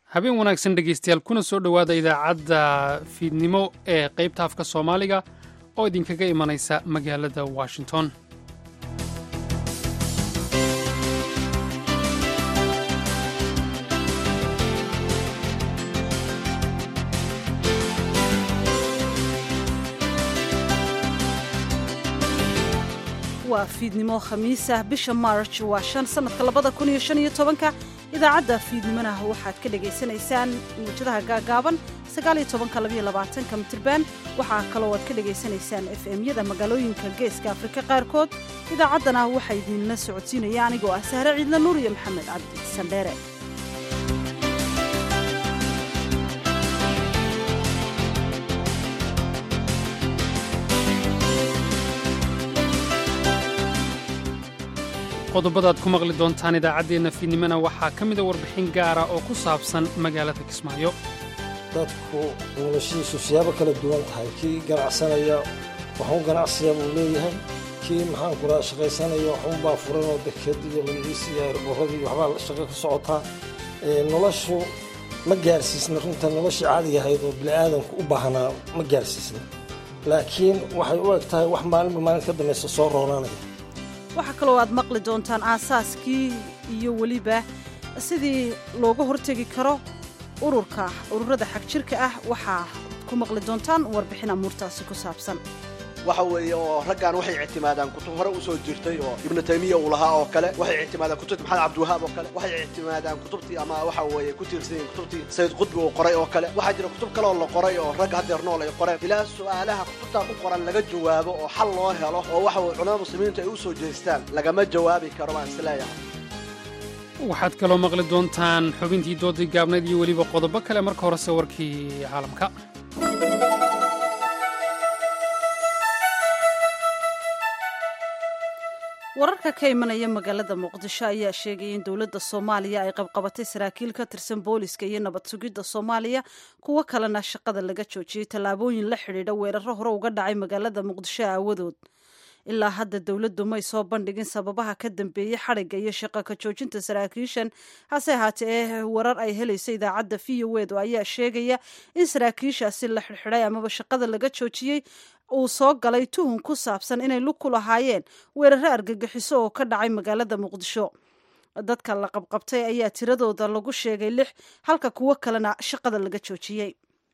habeen wanaagsan dhegaystayaal kuna soo dhowaada idaacadda fiidnimo ee qaybta afka soomaaliga oo idinkaga imanaysa magaalada washington waa fiidnimo khamiisah bisha marj waa shan sannadka labada kun iyo shan iyo tobanka idaacadda fiidnimona waxaad ka dhagaysanaysaan muwjadaha gaagaaban sagaaliyo tobanka labayo labaatanka mitirban waxaa kaloo aad ka dhagaysanaysaan f m-yada magaalooyinka geeska afrika qaarkood idaacaddana waxaa idinla socodsiinaya anigoo ah sahre ciidla nuur iyo maxamed cabdi sandheere qodobadaad ku maqli doontaan idaacaddeenna fiidnimona waxaa ka mida warbixin gaara oo ku saabsan magaalada kismaayo dadku noloshiisu siyaabo kala duwan tahay kii ganacsanaya waxun ganacsiya buu leeyahay kii maxaanku raa shaqaysanaya waxunbaa furan oo deked iyo magaciisi iyo airboradii waxbaa shaqo ka socotaa noloshu ma gaarsiisna runta noloshii caadiga ahayd oo bini'aadanku u baahnaa ma gaarsiisna laakiin waxay u eg tahay wax maalinba maalin ka dambaysa soo roonaanaya waxaa kaloo aad maqli doontaan aasaaskii iyo weliba sidii looga hortegi karo ururka ururada xagjirka ah waxaa ku maqli doontaan warbixin amuurtaasi ku saabsan waxa weeye oo raggan waxay ictimaadaan kutub hore usoo jirtay oo ibnu taymiya uu lahaa oo kale waxay ictimaadaan kutubtii maxamed cabdiwahaab oo kale waxay ictimaadaan kutubtii ama waxa weeye ku tiirsanyiin kutubtii sayid qudbi uu qoray oo kale waxaa jira kutub kaleoo la qoray oo rag haddeer nool ay qoreen ilaa su'aalaha kutubtaa ku qoran laga jawaabo oo xal loo helo oo waxa weye culamada muslimiintu ay u soo jeestaan lagama jawaabi karo baan isleeyahay waxaad kaloo maqli doontaan xubintii doodii gaabnayd iyo weliba qodobo kale marka horese warkii caalamka wararka ka imanaya magaalada muqdisho ayaa sheegaya in dowladda soomaaliya ay qabqabatay saraakiil ka tirsan booliska iyo nabad sugidda soomaaliya kuwo kalena shaqada laga joojiyey tallaabooyin la xidhiidha weeraro hore uga dhacay magaalada muqdisho aawadood ilaa hadda dowladdu may soo bandhigin sababaha ka dambeeyey xadhigga iyo shaqo ka joojinta saraakiishan hase ahaatee warar ay helaysa idaacadda v o ed ayaa sheegaya in saraakiishaasi la xidhxidhay amaba shaqada laga joojiyey uu soo galay tuhun ku saabsan inay lug ku lahaayeen weeraro argagixiso oo ka dhacay magaalada muqdisho dadka la qabqabtay ayaa tiradooda lagu sheegay lix halka kuwo kalena shaqada laga joojiyey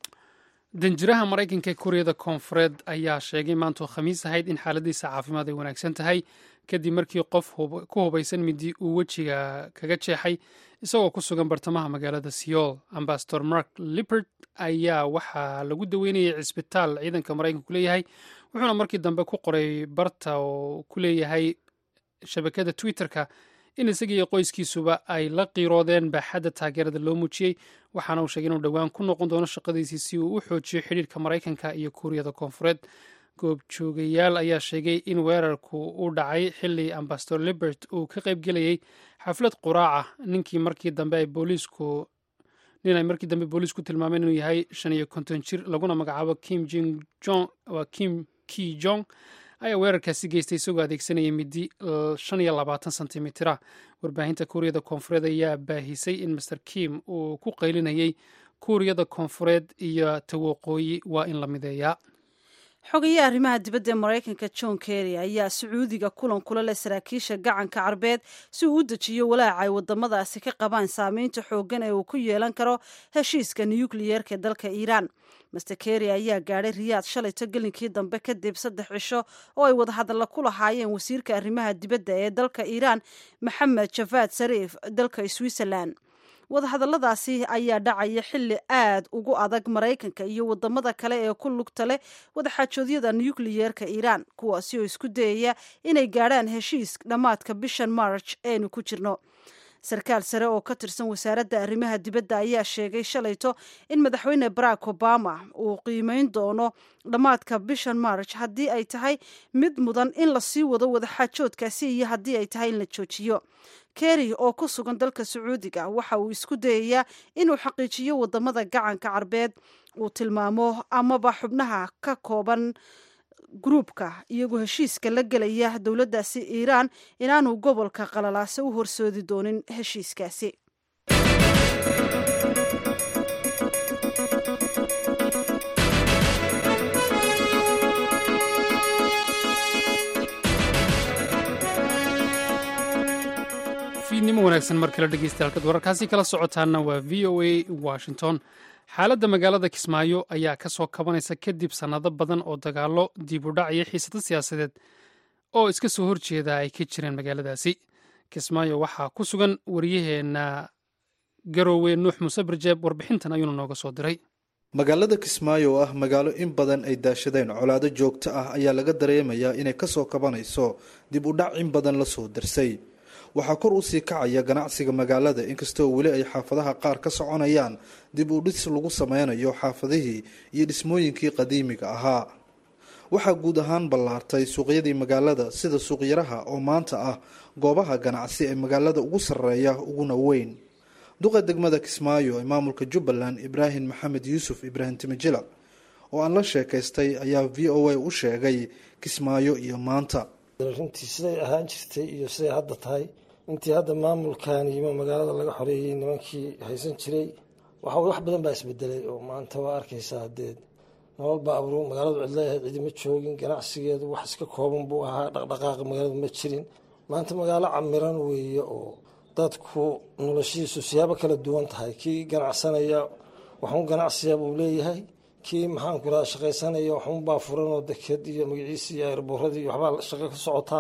danjiraha maraykanka ee kuuriyada koonfureed ayaa sheegay maantoo khamiis ahayd in xaaladiisa caafimaad ay wanaagsan tahay kadib markii qof ku hubaysan midi uu wejiga kaga jeexay isagoo ku sugan bartamaha magaalada seoul ambasador mark lippert ayaa waxaa lagu daweynayay cisbitaal ciidanka maraykanku leeyahay wuxuuna markii dambe ku qoray barta oo ku leeyahay shabakada twitterka in isagii iyo qoyskiisuba ay la qiiroodeen baaxadda taageerada loo muujiyey waxaana uu sheegay inuu dhowaan ku noqon doono shaqadiisii si uu u xoojiyo xidhiirka maraykanka iyo kuuriyada koonfureed goobjoogayaal ayaa sheegay in weerarku u dhacay xilli ambasador libert uu ka qaybgelayay xaflad quraaca ninkii markii dambe ay booliisku nin ay markii dambe booliisku tilmaameen inuu yahay shan iyo konton jir laguna magacaabo kim jing jong waa kim ki jong ayaa weerarkaasi geystay isagoo adeegsanaya midi shan iyo labaatan sentimitira warbaahinta kuuriyada koonfureed ayaa baahisay in master kim uu ku qaylinayay kuuriyada koonfureed iyo tawaqooyi waa in la mideeyaa xogayaha arrimaha dibadda ee maraykanka john kerry ayaa sacuudiga kulan kula leh saraakiisha gacanka carbeed si uu u dejiyo walaaca ay wadamadaasi ka qabaan saameynta xooggan ee uu ku yeelan karo heshiiska nukliyeerka dalka iiraan master kerry ayaa gaadhay riyaad shalayto gelinkii dambe kadib saddex cisho oo ay wadahadalla ku lahaayeen wasiirka arrimaha dibadda ee dalka iiraan maxamed javad sariif dalka switzerland wadahadalladaasi ayaa dhacaya xilli aad ugu adag maraykanka iyo wadamada kale ee ku lugta leh wadaxaajoodyada nukliyeerka iiraan kuwaasi oo isku dayaya inay gaadhaan heshiis dhammaadka bishan march eenu ku jirno sarkaal sare oo ka tirsan wasaaradda arrimaha dibadda ayaa sheegay shalayto in madaxweyne barack obama uu qiimeyn doono dhammaadka bishan march haddii ay tahay mid mudan in lasii wado wadaxaajoodkaasi iyo haddii ay tahay in la joojiyo kerry oo ku sugan dalka sacuudiga waxa uu isku dayayaa inuu xaqiijiyo wadamada gacanka carbeed uu tilmaamo amaba xubnaha ka kooban gruubka iyagoo heshiiska la gelaya dowladdaasi iiraan inaanu gobolka qalalaase u horsoodi doonin heshiiskaasi fiidnimo wanaagsan mar kale dhegeystayaal wararkaasi kala socotaana waa v o a washington xaaladda magaalada kismaayo ayaa ka soo kabanaysa kadib sannado badan oo dagaallo dib u dhac iyo xiisado siyaasadeed oo iska soo horjeeda ay ka jireen magaaladaasi kismaayo waxaa ku sugan waryaheena garoowe nuux muuse barjeeb warbixintan ayuuna nooga soo diray magaalada kismaayo oo ah magaalo in badan ay daashadeen colaado joogto ah ayaa laga dareemayaa inay kasoo kabanayso dib u dhac in badan la soo darsay waxaa kor usii kacaya ganacsiga magaalada inkastoo weli ay xaafadaha qaar ka soconayaan dib u dhis lagu sameynayo xaafadihii iyo dhismooyinkii qadiimiga ahaa waxaa guud ahaan ballaartay suuqyadii magaalada sida suuqyaraha oo maanta ah goobaha ganacsi ee magaalada ugu sarreeya uguna weyn duqa degmada kismaayo ee maamulka jubbaland ibraahim maxamed yuusuf ibraahim timijila oo aan la sheekaystay ayaa v o a u sheegay kismaayo iyo maanta runtii siday ahaan jirtay iyo siday hadda tahay intii hadda maamulkan yimo magaalada laga xoreeyey nimankii haysan jiray waxa wax badan baa isbedelay oo maanta waa arkaysaa hadeed nolol baa abru magaaladu cidleeahayd cidima joogin ganacsigeedu wax iska kooban buu ahaa dhaqdhaqaaqa magaaladu ma jirin maanta magaalo camiran weeye oo dadku noloshiisu siyaabo kala duwan tahay kii ganacsanaya waxun ganacsiya buu leeyahay kii maxaanku irahda shaqaysanaya waxunbaa furanoo deked iyo magaciisi iyo airboradii iyo waxbaa shaqo ka socotaa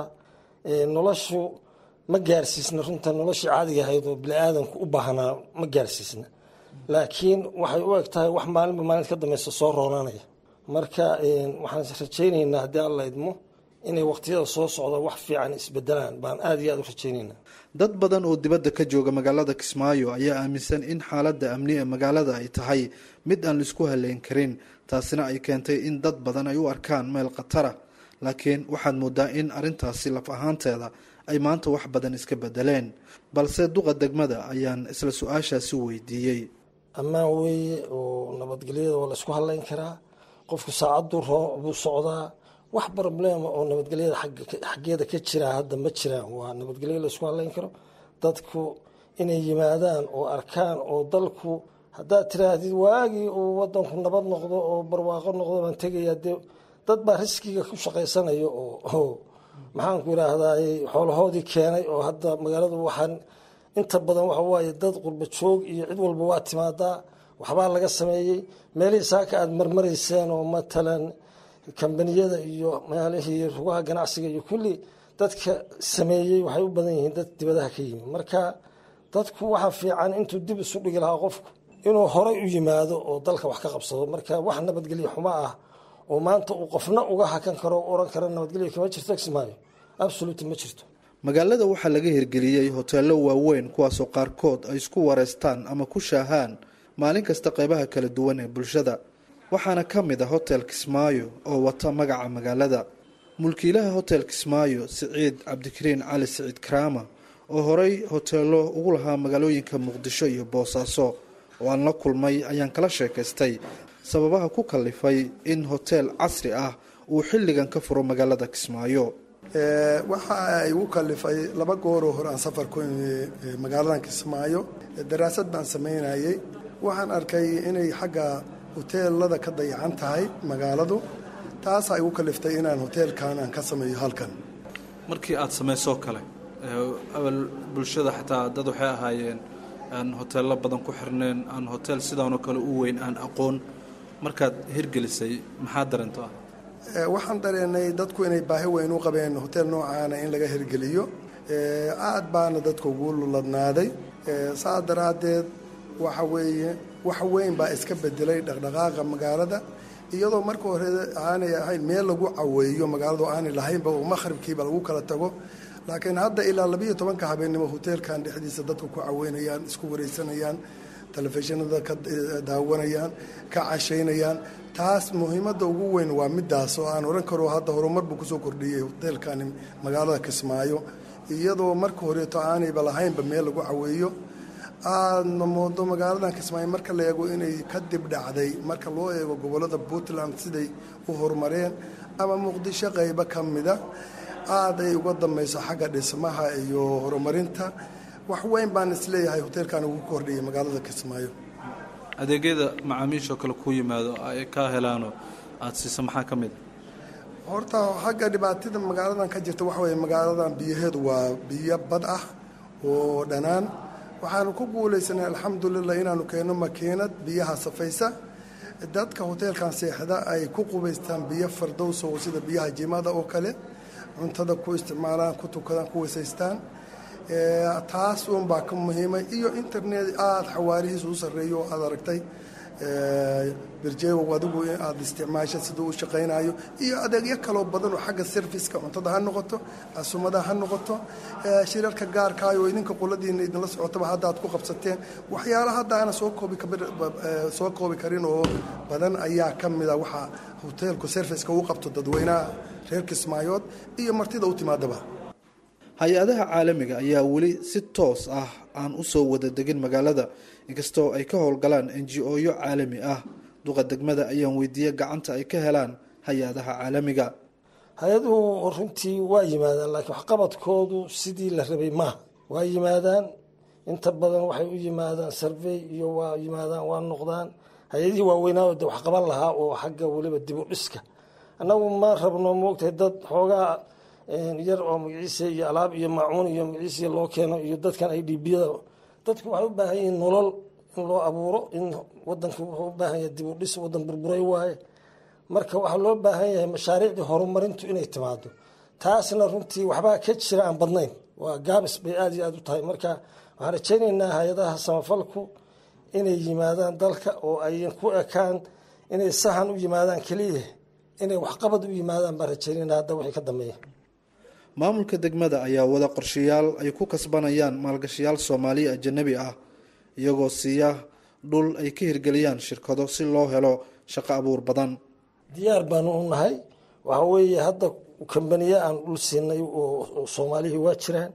noloshu ma gaarsiisna runta noloshii caadiga ahayd oo bini-aadanku u baahnaa ma gaarsiisna laakiin waxay u eg tahay wax maalinba maalinta ka dambeysa soo roonanaya marka waxaan rajaynaynaa haddii alla idmo inay waqtiyada soo socda wax fiican isbedelaan baan aada iyo aada u rajaynaynaa dad badan oo dibadda ka jooga magaalada kismaayo ayaa aaminsan in xaaladda amni ee magaalada ay tahay mid aan laisku haleyn karin taasina ay keentay in dad badan ay u arkaan meel khatara laakiin waxaad moodaa in arrintaasi laf ahaanteeda ay maanta wax badan iska bedeleen balse duqa degmada ayaan isla su-aashaasi weydiiyey ammaan weeye oo nabadgelyada waa laysku hadleyn karaa qofku saacaddu roo buu socdaa wax problema oo nabadgelyada xaggeeda ka jiraa hadda ma jiraan waa nabadgelyo laysku hadleyn karo dadku inay yimaadaan oo arkaan oo dalku haddaad tiraahdid waagii uu wadanku nabad noqdo oo barwaaqo noqdo baan tegayaa dee dad baa riskiga ku shaqaysanayo oo maxaanku idhaahdaay xoolahoodii keenay oo hadda magaaladu waxaan inta badan waxa waaye dad qurba joog iyo cid walba waa timaadaa waxbaa laga sameeyey meelihii saaka aada marmarayseen oo matalan kambaniyada iyo meelihii rugaha ganacsiga iyo kulli dadka sameeyey waxay u badan yihiin dad dibadaha ka yimi marka dadku waxaa fiican intuu dib isu dhigi lahaa qofku inuu horay u yimaado oo dalka wax ka qabsado marka wax nabadgelyo xumo ah oo maanta uu qofna uga hakan karo o oran kara nabadgelyo kama jirto kismaayo absolut ma jirto magaalada waxaa laga hirgeliyey hoteelo waaweyn kuwaasoo qaarkood ay isku wareystaan ama ku shaahaan maalin kasta qeybaha kala duwan ee bulshada waxaana ka mid a hotel kismaayo oo wata magaca magaalada mulkiilaha hotel kismaayo siciid cabdikariin cali siciid karaama oo horey hoteelo ugu lahaa magaalooyinka muqdisho iyo boosaaso oo aan la kulmay ayaan kala sheekaystay sababaha ku kalifay in hotel casri ah uu xilligan ka furo magaalada kismaayo waxa ay igu kalifay laba gooroo hore aan safar ku magaaladan kismaayo daraasad baan samaynayey waxaan arkay inay xagga hoteelada ka dayacan tahay magaaladu taasaa igu kaliftay inaan hoteelkan aan ka sameeyo halkan markii aad samaysoo kale awal bulshada xataa dad waxay ahaayeen aan hoteello badan ku xirneen aan hoteel sidaanoo kale u weyn aan aqoon markaad hirgelisay maxaa dareento ah waxaan dareenay dadku inay baahi weyn u qabeen hotel noocaana in laga hirgeliyo aad baana dadka ugu luladnaaday saas daraaddeed waxa weeye wax weyn baa iska bedelay dhaqdhaqaaqa magaalada iyadoo marka hore aanay ahayn meel lagu caweeyo magaaladu aanay lahaynba oo makhribkiiba lagu kala tago laakiin hadda ilaa labiiyo tobanka habeennimo hoteelkan dhexdiisa dadku ku caweynayaan isku wareysanayaan telefishinada ka daawanayaan ka cashaynayaan taas muhiimadda ugu weyn waa midaas oo aan odhan karo hadda horumar buu kusoo kordhiyey hoteelkani magaalada kismaayo iyadoo marka horeeto aanayba lahaynba meel lagu caweeyo aadna moodo magaaladan kismaayo marka la eego inay ka dib dhacday marka loo eego gobolada puntland siday u horumareen ama muqdisho qaybo ka mida aad ay uga dambayso xagga dhismaha iyo horumarinta wax weyn baan isleeyahay hoteelkan ugu kordhiyay magaalada kismaayo adeegyada macaamiishoo kale ku yimaado ay ka helaanoo aada siisa maxaa ka mid a horta xagga dhibaatada magaaladan ka jirta waxa weye magaaladan biyaheedu waa biyo bad ah oo dhanaan waxaanu ku guulaysanay alxamdulilah inaanu keenno makiinad biyaha safaysa dadka hoteelkan seexda ay ku qubaystaan biyo fardowso sida biyaha jimada oo kale cuntada ku isticmaalaan ku tukadaan ku weysaystaan taas uunbaa ka muhiimay iyo internet aada xawaarihiisa u sarreeyo oo aada aragtay birjeewow adigu aada isticmaasha siduu u shaqaynayo iyo adeegyo kaloo badan oo xagga serviceka cuntada ha noqoto asumada ha noqoto shirarka gaarkaayo oo idinka qoladiina idinla socotaba hadda aad ku qabsateen waxyaala hadda aana soo koobi soo koobi karin oo badan ayaa ka mida waxaa hoteelku serviceka uu qabto dadweynaha reer kismaayood iyo martida u timaadaba hay-adaha caalamiga ayaa weli si toos ah aan u soo wada degin magaalada inkastoo ay ka howlgalaan n g o-yo caalami ah duqa degmada ayaan weydiiyey gacanta ay ka helaan hay-adaha caalamiga hay-aduhu runtii waa yimaadaan laakiin waxqabadkoodu sidii la rabay maaha waa yimaadaan inta badan waxay u yimaadaan sarvey iyo waa yimaadaan waa noqdaan hay-adihii waaweynaa de waxqaban lahaa oo xagga weliba dib u dhiska annagu ma rabno moogtahay dad xoogaa yar oo magaciisa iyo alaab iyo maacuun iyo magaciisa loo keeno iyo dadkan ay dhiibiyada dadku waxay u baahan yihiin nolol in loo abuuro in wadanka wuxuu u baahan yahay dib u dhis wadan burburay waaye marka waxaa loo baahan yahay mashaariicdii horumarintu inay timaado taasna runtii waxbaa ka jira aan badnayn waa gaabis bay aada iyo aada u tahay marka waxaan rajaynaynaa hay-adaha samafalku inay yimaadaan dalka oo ayan ku ekaan inay sahan u yimaadaan keliya inay waxqabad u yimaadaan baan rajaynayna hadda wixii ka dambeeya maamulka degmada ayaa wada qorshayaal ay ku kasbanayaan maalgashayaal soomaaliya ajanabi ah iyagoo siiya dhul ay ka hirgeliyaan shirkado si loo helo shaqo abuur badan diyaar baanu u nahay waxa weeye hadda kambaniye aan dhul siinay oo soomaalihii waa jiraan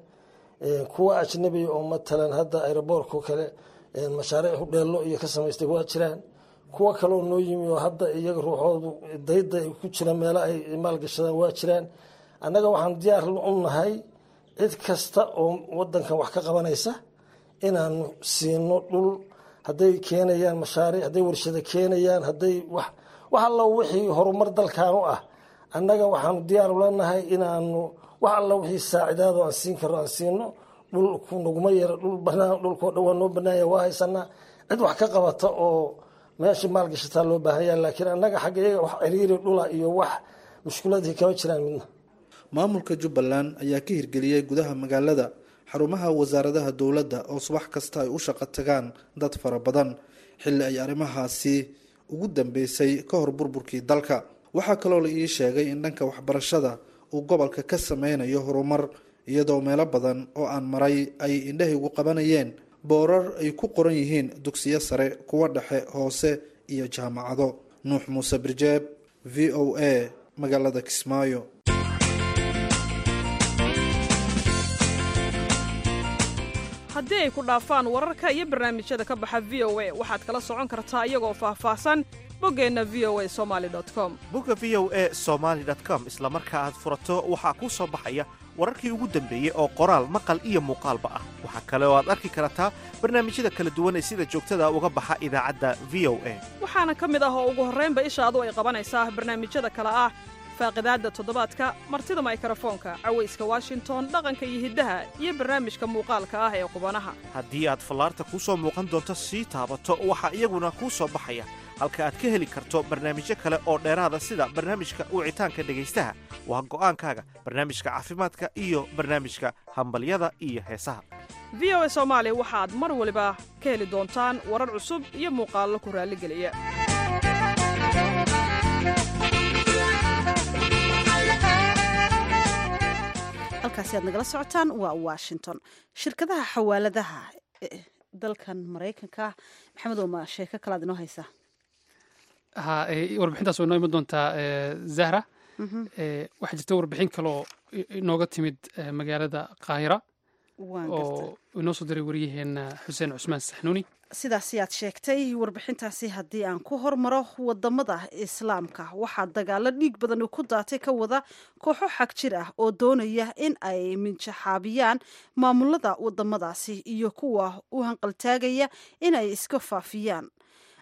kuwa ajnabiga oo matalan hadda aeroboorko kale mashaariic hudheello iyo ka samaystay waa jiraan kuwa kaleoo noo yimi oo hadda iyaga ruuxoodu dayda ku jira meelo ay maalgashadaan waa jiraan annaga waxaan diyaar u nahay cid kasta oo wadankan wax ka qabanaysa inaanu siino dhul hadday keenayaan mashaariic hadday warshado keenayaan hadday wax wax alla wixii horumar dalkan u ah annaga waxaanu diyaar ulanahay inaanu wax alla wixii saacidaado aan siin karo aan siino dhulku naguma yara dhul banaan dhulkoo dhan waa noo banaanya waa haysanaa cid wax ka qabata oo meesha maalgashataa loo baahanya laakiin annaga xagga iyaga wax ciriiri dhula iyo wax mushkuladii kama jiraan midna maamulka jubbaland ayaa ka hirgeliyey gudaha magaalada xarumaha wasaaradaha dowladda oo subax kasta ay u shaqo tagaan dad fara badan xilli ay arrimahaasi ugu dambeysay ka hor burburkii dalka waxaa kaloo la ii sheegay in dhanka waxbarashada uu gobolka ka sameynayo horumar iyadoo meelo badan oo aan maray ay indhahaygu qabanayeen boorar ay ku qoran yihiin dugsiyo sare kuwa dhexe hoose iyo jaamacado nuux muuse birjeeb v o a magaalada kismaayo haddii ay ku dhaafaan wararka iyo barnaamijyada ka baxa v o a waxaad kala socon kartaa iyagoo faahfaahsan boggeenna v o a somali com bogga v o a somaali com isla marka aad furato waxaa kuu soo baxaya wararkii ugu dambeeyey oo qoraal maqal iyo muuqaalba ah waxaa kale oo aad arki kartaa barnaamijyada kala duwan ee sida joogtada uga baxa idaacadda v o a waxaana ka mid ah oo ugu horraynba ishaadu ay qabanaysaa barnaamijyada kale ah faaqidaadda toddobaadka martida maykarafoonka cawayska washington dhaqanka iyo hiddaha iyo barnaamijka muuqaalka ah ee qubanaha haddii aad fallaarta kuu soo muuqan doonto sii taabato waxaa iyaguna kuu soo baxaya halka aad ka heli karto barnaamijyo kale oo dheeraada sida barnaamijka wicitaanka dhegaystaha waa go'aankaaga barnaamijka caafimaadka iyo barnaamijka hambalyada iyo heesaha v o a soomaali waxaad mar waliba ka heli doontaan warar cusub iyo muuqaallo ku raalligeliya halkaasi aad nagala socotaan waa washington shirkadaha xawaaladaha dalkan maraykanka maxamed oma sheeko kalaad inoo haysaa ha warbixintaas way noo iman doontaa zahra waxaa jirta warbixin kaloo inooga timid magaalada qaahira oo inoo soo diray waryaheena xuseen cusmaan saxnuuni sidaasi aad sheegtay warbixintaasi haddii aan ku hormaro wadamada islaamka waxaa dagaalo dhiig badan ku daatay ka wada kooxo xag jir ah oo doonaya in ay minjaxaabiyaan maamulada wadamadaasi iyo kuwa u hanqaltaagaya in ay iska faafiyaan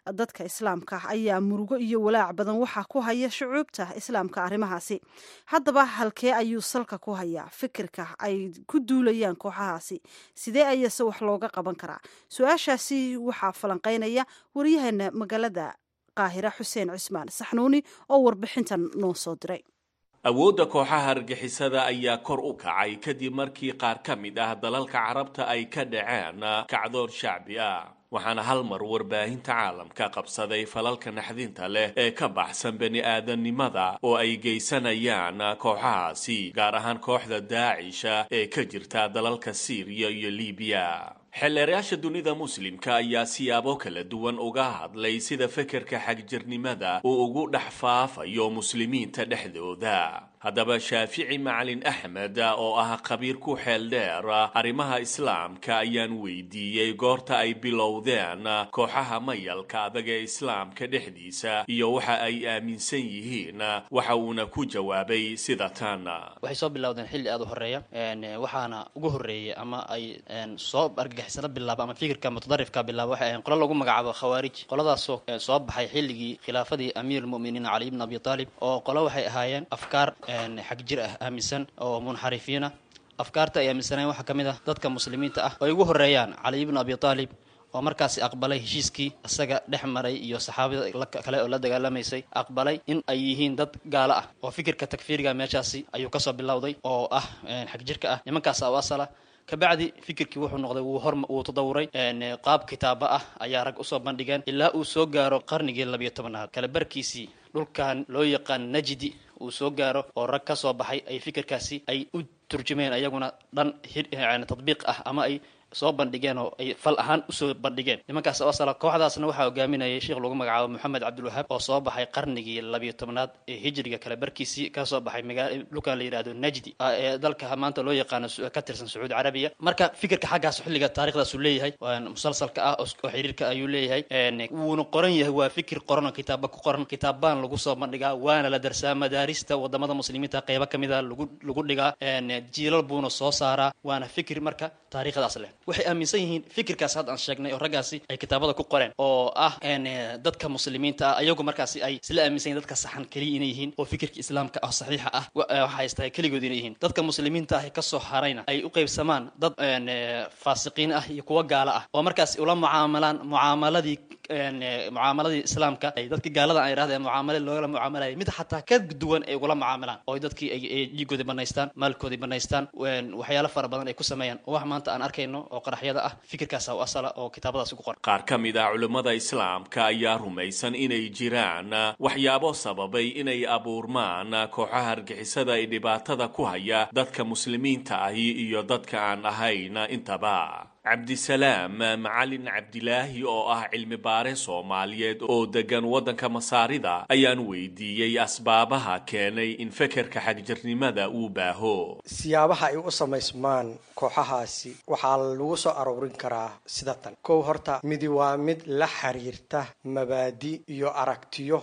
dadka islaamka ayaa murugo iyo walaac badan waxaa ku haya shucuubta islaamka arrimahaasi haddaba halkee ayuu salka ku hayaa fikirka ay ku duulayaan kooxahaasi sidee ayase wax looga qaban karaa su-aashaasi waxaa falanqeynaya waryaheena magaalada qaahira xuseen cismaan saxnuuni oo warbixintan noo soo diray awoodda kooxaha argixisada ayaa kor u kacay kadib markii qaar ka mid ah dalalka carabta ay ka dhaceen kacdoon shacbi ah waxaana hal mar warbaahinta caalamka qabsaday falalka naxdinta leh ee ka baxsan bani aadamnimada oo ay geysanayaan kooxahaasi gaar ahaan kooxda daacisha ee ka jirta dalalka siiriya iyo libiya xeelleerayaasha dunida muslimka ayaa siyaabo kala duwan uga hadlay sida fekerka xagjirnimada uu ugu dhex faafayo muslimiinta dhexdooda haddaba shaafici macalin axmed oo ah khabiir ku xeel dheer arrimaha islaamka ayaan weydiiyey goorta ay bilowdeen kooxaha mayalka adag ee islaamka dhexdiisa iyo waxa ay aaminsan yihiin waxa uuna ku jawaabay sida tan waxay soo bilowdeen xilli aada u horeeya waxaana ugu horreeyey ama ay soo argagixisano bilaaba ama fikirka mutadarifka bilaaba waxay ahayn qolo lagu magacaabo khawaarij qoladaasoo soo baxay xilligii khilaafadii amiir lmu'miniin cali ibn abi taalib oo qolo waxay ahaayeen afkaar xag jir ah aaminsan oo munxarifiina afkaarta ay aaminsaneen waxaa ka mid ah dadka muslimiinta ah oo ay ugu horreeyaan cali ibnu abi taalib oo markaasi aqbalay heshiiskii isaga dhex maray iyo saxaabada kale oo la dagaalamaysay aqbalay in ay yihiin dad gaalo ah oo fikirka takfiiriga meeshaasi ayuu kasoo bilowday oo ah xag jirka ah nimankaas u asala kabacdi fikirkii wuxuu noqday wuu hor wuu tadawuray qaab kitaaba ah ayaa rag usoo bandhigeen ilaa uu soo gaaro qarnigii labiyo tobanaad kala barkiisii dhulkan loo yaqaan najdi uu soo gaaro oo rag ka soo baxay ay fikirkaasi ay u turjumeen ayaguna dhan tadbiiq ah ama ay soo bandhigeen oo ay fal ahaan usoo bandhigeen nimankaas oo asala kooxdaasna waxaa hogaaminayay sheekh lagu magacaabo moxamed cabdilwahaab oo soo baxay qarnigii labiyo tobnaad ee hijriga kale barkiisii ka soo baxay magaa dhulkan la yidhahdo najdi ee dalka maanta loo yaqaano ka tirsan sacuudi carabiya marka fikirka xaggaas xilliga taarikhdaasuu leeyahay musalsalka ah oo xiriirka ayuu leeyahay wuuna qoran yahay waa fikir qoran kitaaba ku qoran kitaabbaan lagu soo bandhigaa waana la darsaa madaarista wadamada muslimiinta qeybo kamid a lagu lagu dhigaa jiilal buuna soo saaraa waana fikir marka taariikhdaas leh waxay aaminsan yihiin fikirkaas hadda aan sheegnay oo raggaasi ay kitaabada ku qoreen oo ah dadka muslimiinta ah ayagu markaasi ay isla aaminsan yihin dadka saxan keliya inay yihiin oo fikirka islaamka ah saxiixa ah waxa haysta keligood inay yihiin dadka muslimiinta ah ee kasoo harayna ay u qaybsamaan dad faasiqiin ah iyo kuwa gaalo ah oo markaasi ula mucaamalaan mucaamaladii mucaamaladii islaamka ay dadkii gaalada aan idhahda mucaamale loogala mucaamalayay mid xataa ka duwan ay ugula mucaamalaan oo dadkii ay dhiigoodii banaystaan maalkoodii banaystaan waxyaalo fara badan ay ku sameeyaan oo wax maanta aan arkayno oo qaraxyada ah fikirkaasa u asala oo kitaabadaas ugu qoran qaar ka mid ah culimmada islaamka ayaa rumaysan inay jiraan waxyaabo sababay inay abuurmaan kooxaha argixisada ee dhibaatada ku haya dadka muslimiinta ahi iyo dadka aan ahayn intaba cabdisalaam macalin cabdilaahi oo ah cilmi baare soomaaliyeed oo degan waddanka masaarida ayaan weydiiyey asbaabaha keenay in fekerka xagjirnimada uu baaho siyaabaha ay u samaysmaan kooxahaasi waxaa lagu soo aroorin karaa sida tan kow horta midi waa mid la xiriirta mabaadi iyo aragtiyo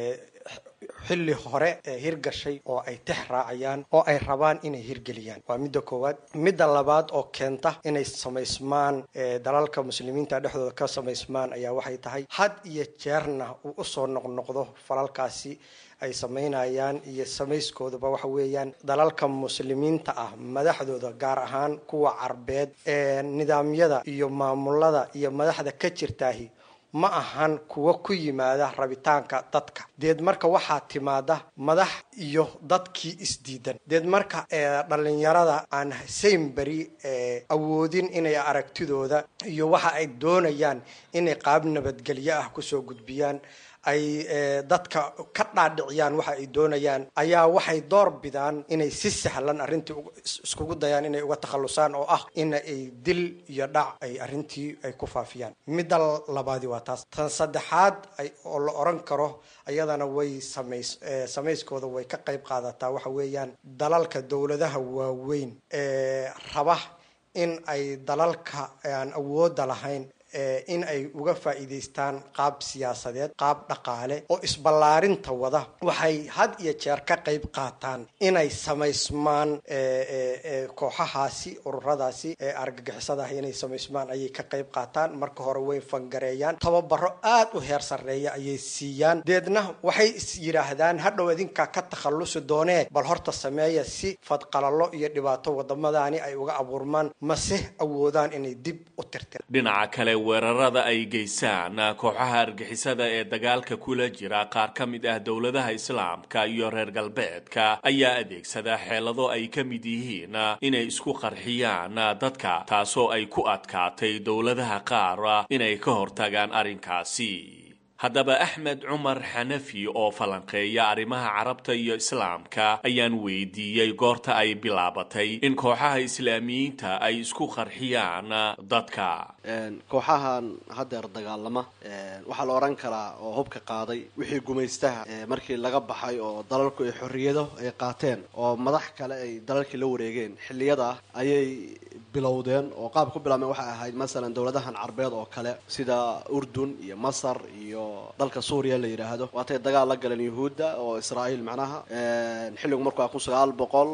xilli hore ee hirgashay oo ay tex raacayaan oo ay rabaan inay hirgeliyaan waa midda koowaad midda labaad oo keenta inay samaysmaan dalalka muslimiinta dhexdooda ka samaysmaan ayaa waxay tahay had iyo jeerna uu usoo noqnoqdo falalkaasi ay samaynayaan iyo samayskoodaba waxa weeyaan dalalka muslimiinta ah madaxdooda gaar ahaan kuwa carbeed ee nidaamyada iyo maamulada iyo madaxda ka jirtaahi ma ahan kuwa ku yimaada rabitaanka dadka deed marka waxaa timaada madax iyo dadkii isdiidan deed marka dhalinyarada aan saynberi awoodin inay aragtidooda iyo waxa ay doonayaan inay qaab nabadgelyo ah kusoo gudbiyaan ay dadka ka dhaadhiciyaan waxa ay doonayaan ayaa waxay door bidaan inay si sahlan arrintii iskugu dayaan inay uga takhallusaan oo ah in ay dil iyo dhac ay arrintii ay ku faafiyaan midda labaadi waa taas tan saddexaad oo la oran karo ayadana way samays samayskooda way ka qayb qaadataa waxa weeyaan dalalka dowladaha waaweyn ee raba in ay dalalka aan awoodda lahayn in ay uga faa'iidaystaan qaab siyaasadeed qaab dhaqaale oo isballaarinta wada waxay had iyo jeer ka qayb qaataan inay samaysmaan kooxahaasi ururadaasi argagixisadaah inay samaysmaan ayay ka qayb qaataan marka hore way fangareeyaan tababaro aada u heer sarreeya ayay siiyaan deedna waxay is yidhaahdaan hadhow idinkaa ka takhallusi doonee bal horta sameeya si fadqalalo iyo dhibaato wadamadaani ay uga abuurmaan mase awoodaan inay dib u tirtir dhinaca kale weerarada ay geysaan kooxaha argixisada ee dagaalka kula jira qaar ka mid ah dowladaha islaamka iyo reer galbeedka ayaa adeegsada xeelado ay ka mid yihiin inay isku qarxiyaan dadka taasoo ay ku adkaatay dowladaha qaar inay ka hortagaan arrinkaasi haddaba axmed cumar xanafi oo falanqeeya arrimaha carabta iyo islaamka ayaan weydiiyey goorta ay bilaabatay in kooxaha islaamiyiinta ay isku qarxiyaan dadka kooxahan haddeer dagaalama waxaa la odhan karaa oo hubka qaaday wixii gumaystaha markii laga baxay oo dalalku ay xorriyado ay qaateen oo madax kale ay dalalkii la wareegeen xilliyada ayay bilowdeen oo qaab ku bilaabmeen waxay ahayd masalan dowladahan carbeed oo kale sida urdun iyo masar iyo dalka suuriya la yidhaahdo waatay dagaal la galeen yuhuudda oo israa'iil macnaha xilligu markuu ah kun sagaal boqol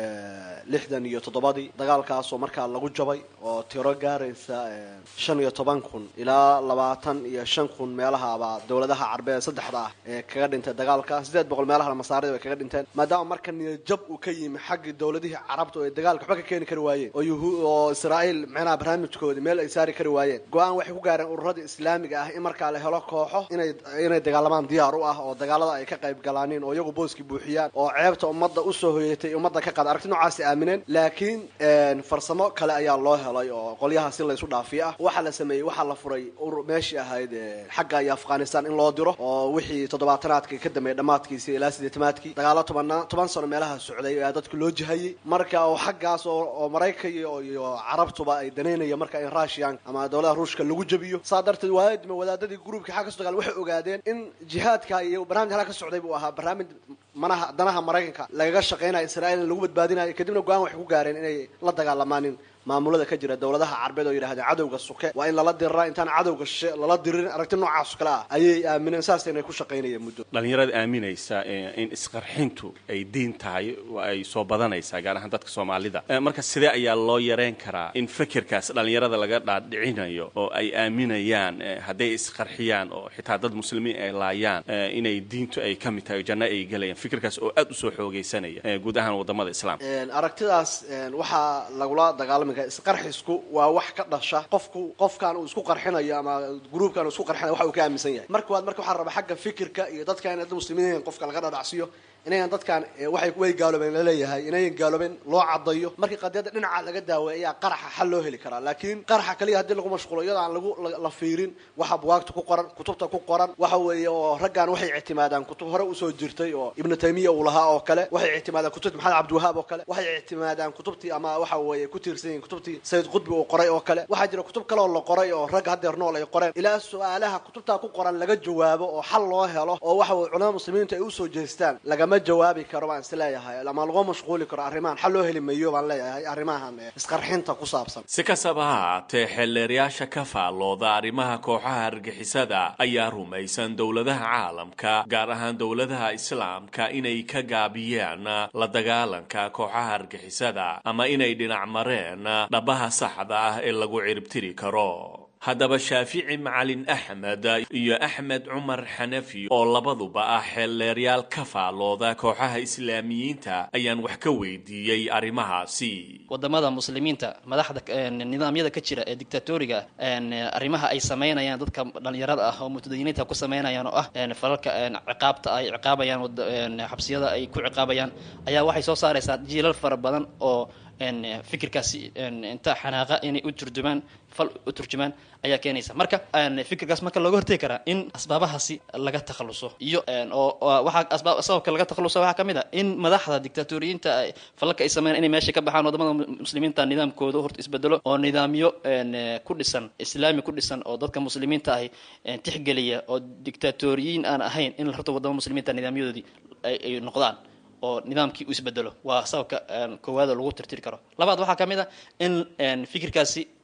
lixdan iyo toddobadii dagaalkaasoo markaa lagu jabay oo tiro gaaraysa shan iyo toban kun ilaa labaatan iyo shan kun meelahabaa dowladaha carbeed saddexda ah ee kaga dhintay dagaalka siddeed boqol meelaha masaarida bay kaga dhinteen maadaama marka niyajab uu ka yimi xaggii dowladihii carabta oo ay dagaalka waxba ka keeni kari waayeen oo yuhu oo israa'iil macnaha barnaamijkoodii meel ay saari kari waayeen go-aan waxay ku gaareen ururadii islaamiga ah in markaa la helo kooxo inay inay dagaalamaan diyaar u ah oo dagaalada ay ka qayb galaaniin oo iyagu booskii buuxiyaan oo ceebta ummadda usoo hoyatay ummadda ka qaada aragti noocaasi aamineen laakiin farsamo kale ayaa loo helay oo qolyaha si laysu dhaafiyo ah waxaa la sameeyey waxaa la furay urur meeshii ahayd xagga iyo afghanistan in loo diro oo wixii toddobaatanaadka ka dambeeyay dhammaadkiisi ilaa sideetamaadkii dagaalo tobanaa toban sano meelaha socday ayaa dadka loo jihayey marka oo xaggaas oo oo maraykan iyo carabtuba ay danaynaya marka in russian ama dowladaha ruushka lagu jabiyo saa darteed waadima wadaadadii gruubkii xagga soo dagaal waxay ogaadeen in jihaadka iyo barnaamij halka ka socday buu ahaa barnaamij manaha danaha maraykanka lagaga shaqaynayo israa'iil in lagu badbaadinayo kadibna go-aan waxay ku gaareen inay la dagaalamaanin maamulada ka jira dowladaha carbeed oo yidhahdeen cadowga suke waa in lala diriraa intaan cadowga shishe lala diririn aragti noocaas kale ah ayay aamineen saas inay ku shaqaynayeen muddo dhallinyarada aaminaysa in isqarxintu ay diin tahay ay soo badanaysaa gaar ahaan dadka soomaalida marka sidee ayaa loo yareyn karaa in fikirkaas dhallinyarada laga dhaadhicinayo oo ay aaminayaan hadday isqarxiyaan oo xitaa dad muslimiin ay laayaan inay diintu ay ka mid tahay oo janno ay gelayaan fikirkaas oo aad usoo xoogaysanaya guud ahaan wadamada islaamka aragtidaas waxaa lagula dagaalami isqarxisku waa wax ka dhasha qofku qofkan uu isku qarxinayo ama gruubkan uu isku qarxinayo waxa uu ka aaminsan yahay marka waad marka waxaa raba xagga fikirka iyo dadka in dad muslimiin qofka laga dhadhacsiyo inayan dadkan waxay way gaaloobeen laleeyahay inayan gaaloobeen loo cadayo markii qadiyadda dhinaca laga daaweey ayaa qaraxa xal loo heli karaa laakiin qaraxa kaliya haddii lagu mashquulo iyadoo aan lagu la fiirin waxa buwaagta ku qoran kutubta ku qoran waxa weeye oo raggan waxay ictimaadaan kutub hore usoo jirtay oo ibnu taymiya uu lahaa oo kale waxay ictimaadaan kutubtii maxamed cabdiwahaab oo kale waxay ictimaadaan kutubtii ama waxa weeye ku tiirsan yihiin kutubtii sayid qudbi uu qoray oo kale waxaa jira kutub kale oo la qoray oo ragga haddeer nool ay qoreen ilaa su-aalaha kutubtaa ku qoran laga jawaabo oo xal loo helo oo waxa weye culamada muslimiintu ay usoo jeestaan lagama jawaabi karo baan is leeyahay ama lagu mashquuli karo arrimahan xal loo heli mayo baan leeyahay arrimahan isqarxinta ku saabsan si kastaba ha haatee xeelleerayaasha ka faallooda arrimaha kooxaha argixisada ayaa rumaysan dowladaha caalamka gaar ahaan dowladaha islaamka inay ka gaabiyeen la dagaalanka kooxaha argixisada ama inay dhinac mareen dhabaha saxda ah ee lagu ciribtiri karo haddaba shaafici macalin axmed iyo axmed cumar xanafi oo labaduba ah xeelleeryaal ka faallooda kooxaha islaamiyiinta ayaan wax ka weydiiyey arrimahaasi wadamada muslimiinta madaxda nidaamyada ka jira ee dictatoriga arrimaha ay samaynayaan dadka dhalinyarada ah oo mutadayiniinta ku samaynayaan oo ah falalka ciqaabta ay ciqaabayaan xabsiyada ay ku ciqaabayaan ayaa waxay soo saaraysaa jiilal fara badan oo fikirkaasi inta xanaaqa inay u turjumaan fal u turjumaan ayaa keenaysa marka fikirkaas marka looga hortegi karaa in asbaabahaasi laga takhaluso iyo oo waxaa asbaab sababka laga takhaluso waxaa ka mid a in madaxda dictatoriyiinta falalka ay sameeyaan inay meesha ka baxaan wadamada muslimiinta nidaamkooda horta isbedelo oo nidaamyo ku dhisan islaami ku dhisan oo dadka muslimiinta ahi tixgeliya oo dictatoriyiin aan ahayn in horta wadamada muslimiinta nidaamyadoodii ay noqdaan oo nidaamkii uu isbedelo waa sababka koowaada lagu tirtiri karo labaad waxaa ka mid a in fikirkaasi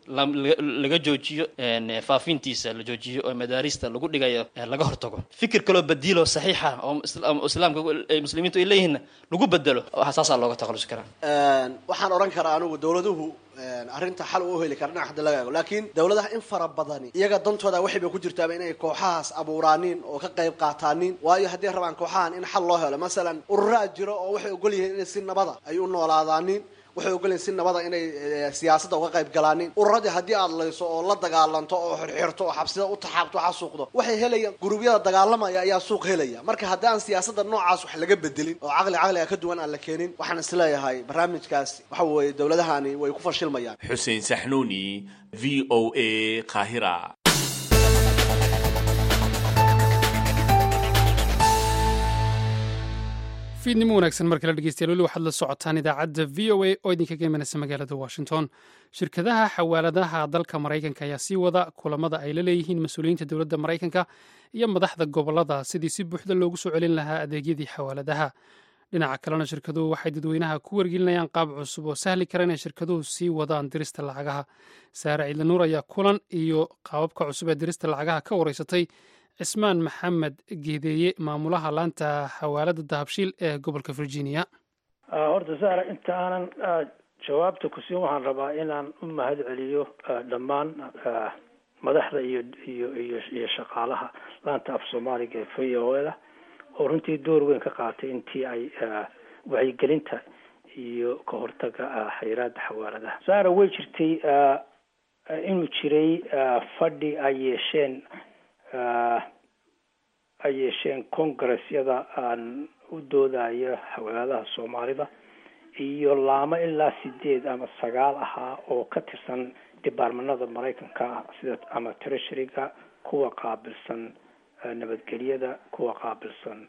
laga joojiyo faafintiisa la joojiyo oo madaarista lagu dhigayo laga hortago fikir kaloo badiilo saxiixa oo islaamka muslimiintu ay leeyihiinna lagu bedelo saasaa looga takhalusi karaa waxaan odhan karaa anigu dowladuhu arrinta xal u heli kara dhinac hadda laga eego laakiin dowladaha in fara badani iyaga dantooda waxay ba ku jirtaaba inay kooxahaas abuuraanin oo ka qayb qaataanin waayo haddii rabaan kooxahan in xal loo helo masalan ururaa jiro oo waxay ogol yihiin inay si nabada ay u noolaadaanin waxay ogolyihin si nabada inay siyaasadda uga qayb galaanin ururadii haddii aad layso oo la dagaalanto oo xirxirto oo xabsida u taxaabto xasuuqdo waxay helayaan gurubyada dagaalamaya ayaa suuq helaya marka haddii aan siyaasadda noocaas wax laga bedelin oo caqli caqliga ka duwan aan la keenin waxaan isleeyahay barnaamijkaas waxa weeye dowladahani way ku fashilmayaan xuseen saxnuuni v o a qaahira fiidnimo wanaagsan mar kale dhegeystayaal weli waxaad la socotaan idaacadda v o a oo idinkaga imanaysa magaalada washington shirkadaha xawaaladaha dalka maraykanka ayaa sii wada kulamada ay la leeyihiin mas-uuliyiinta dowladda maraykanka iyo madaxda gobolada sidii si buuxda loogu soo celin lahaa adeegyadii xawaaladaha dhinaca kalena shirkaduhu waxay dadweynaha ku wargelinayaan qaab cusub oo sahli kara inay shirkaduhu sii wadaan dirista lacagaha saare ciidlanuur ayaa kulan iyo qaababka cusub ee dirista lacagaha ka wareysatay cismaan maxamed geedeeye maamulaha laanta xawaalada dahabshiil ee gobolka virginia horta saara inta aanan jawaabta ku siin waxaan rabaa inaan u mahad celiyo dhammaan madaxda iyo iyo iyo iyo shaqaalaha laanta af soomaaliga ee v o da oo runtii door weyn ka qaatay intii ay wacyigelinta iyo ka hortaga xayiraada xawaaladaha saara way jirtay inuu jiray fadhi ay yeesheen ay yeesheen congressyada aan u doodayo xawaaladaha soomaalida iyo laamo ilaa sideed ama sagaal ahaa oo ka tirsan departmanada maraykanka sida ama treasuryga kuwa qaabilsan nabadgelyada kuwa qaabilsan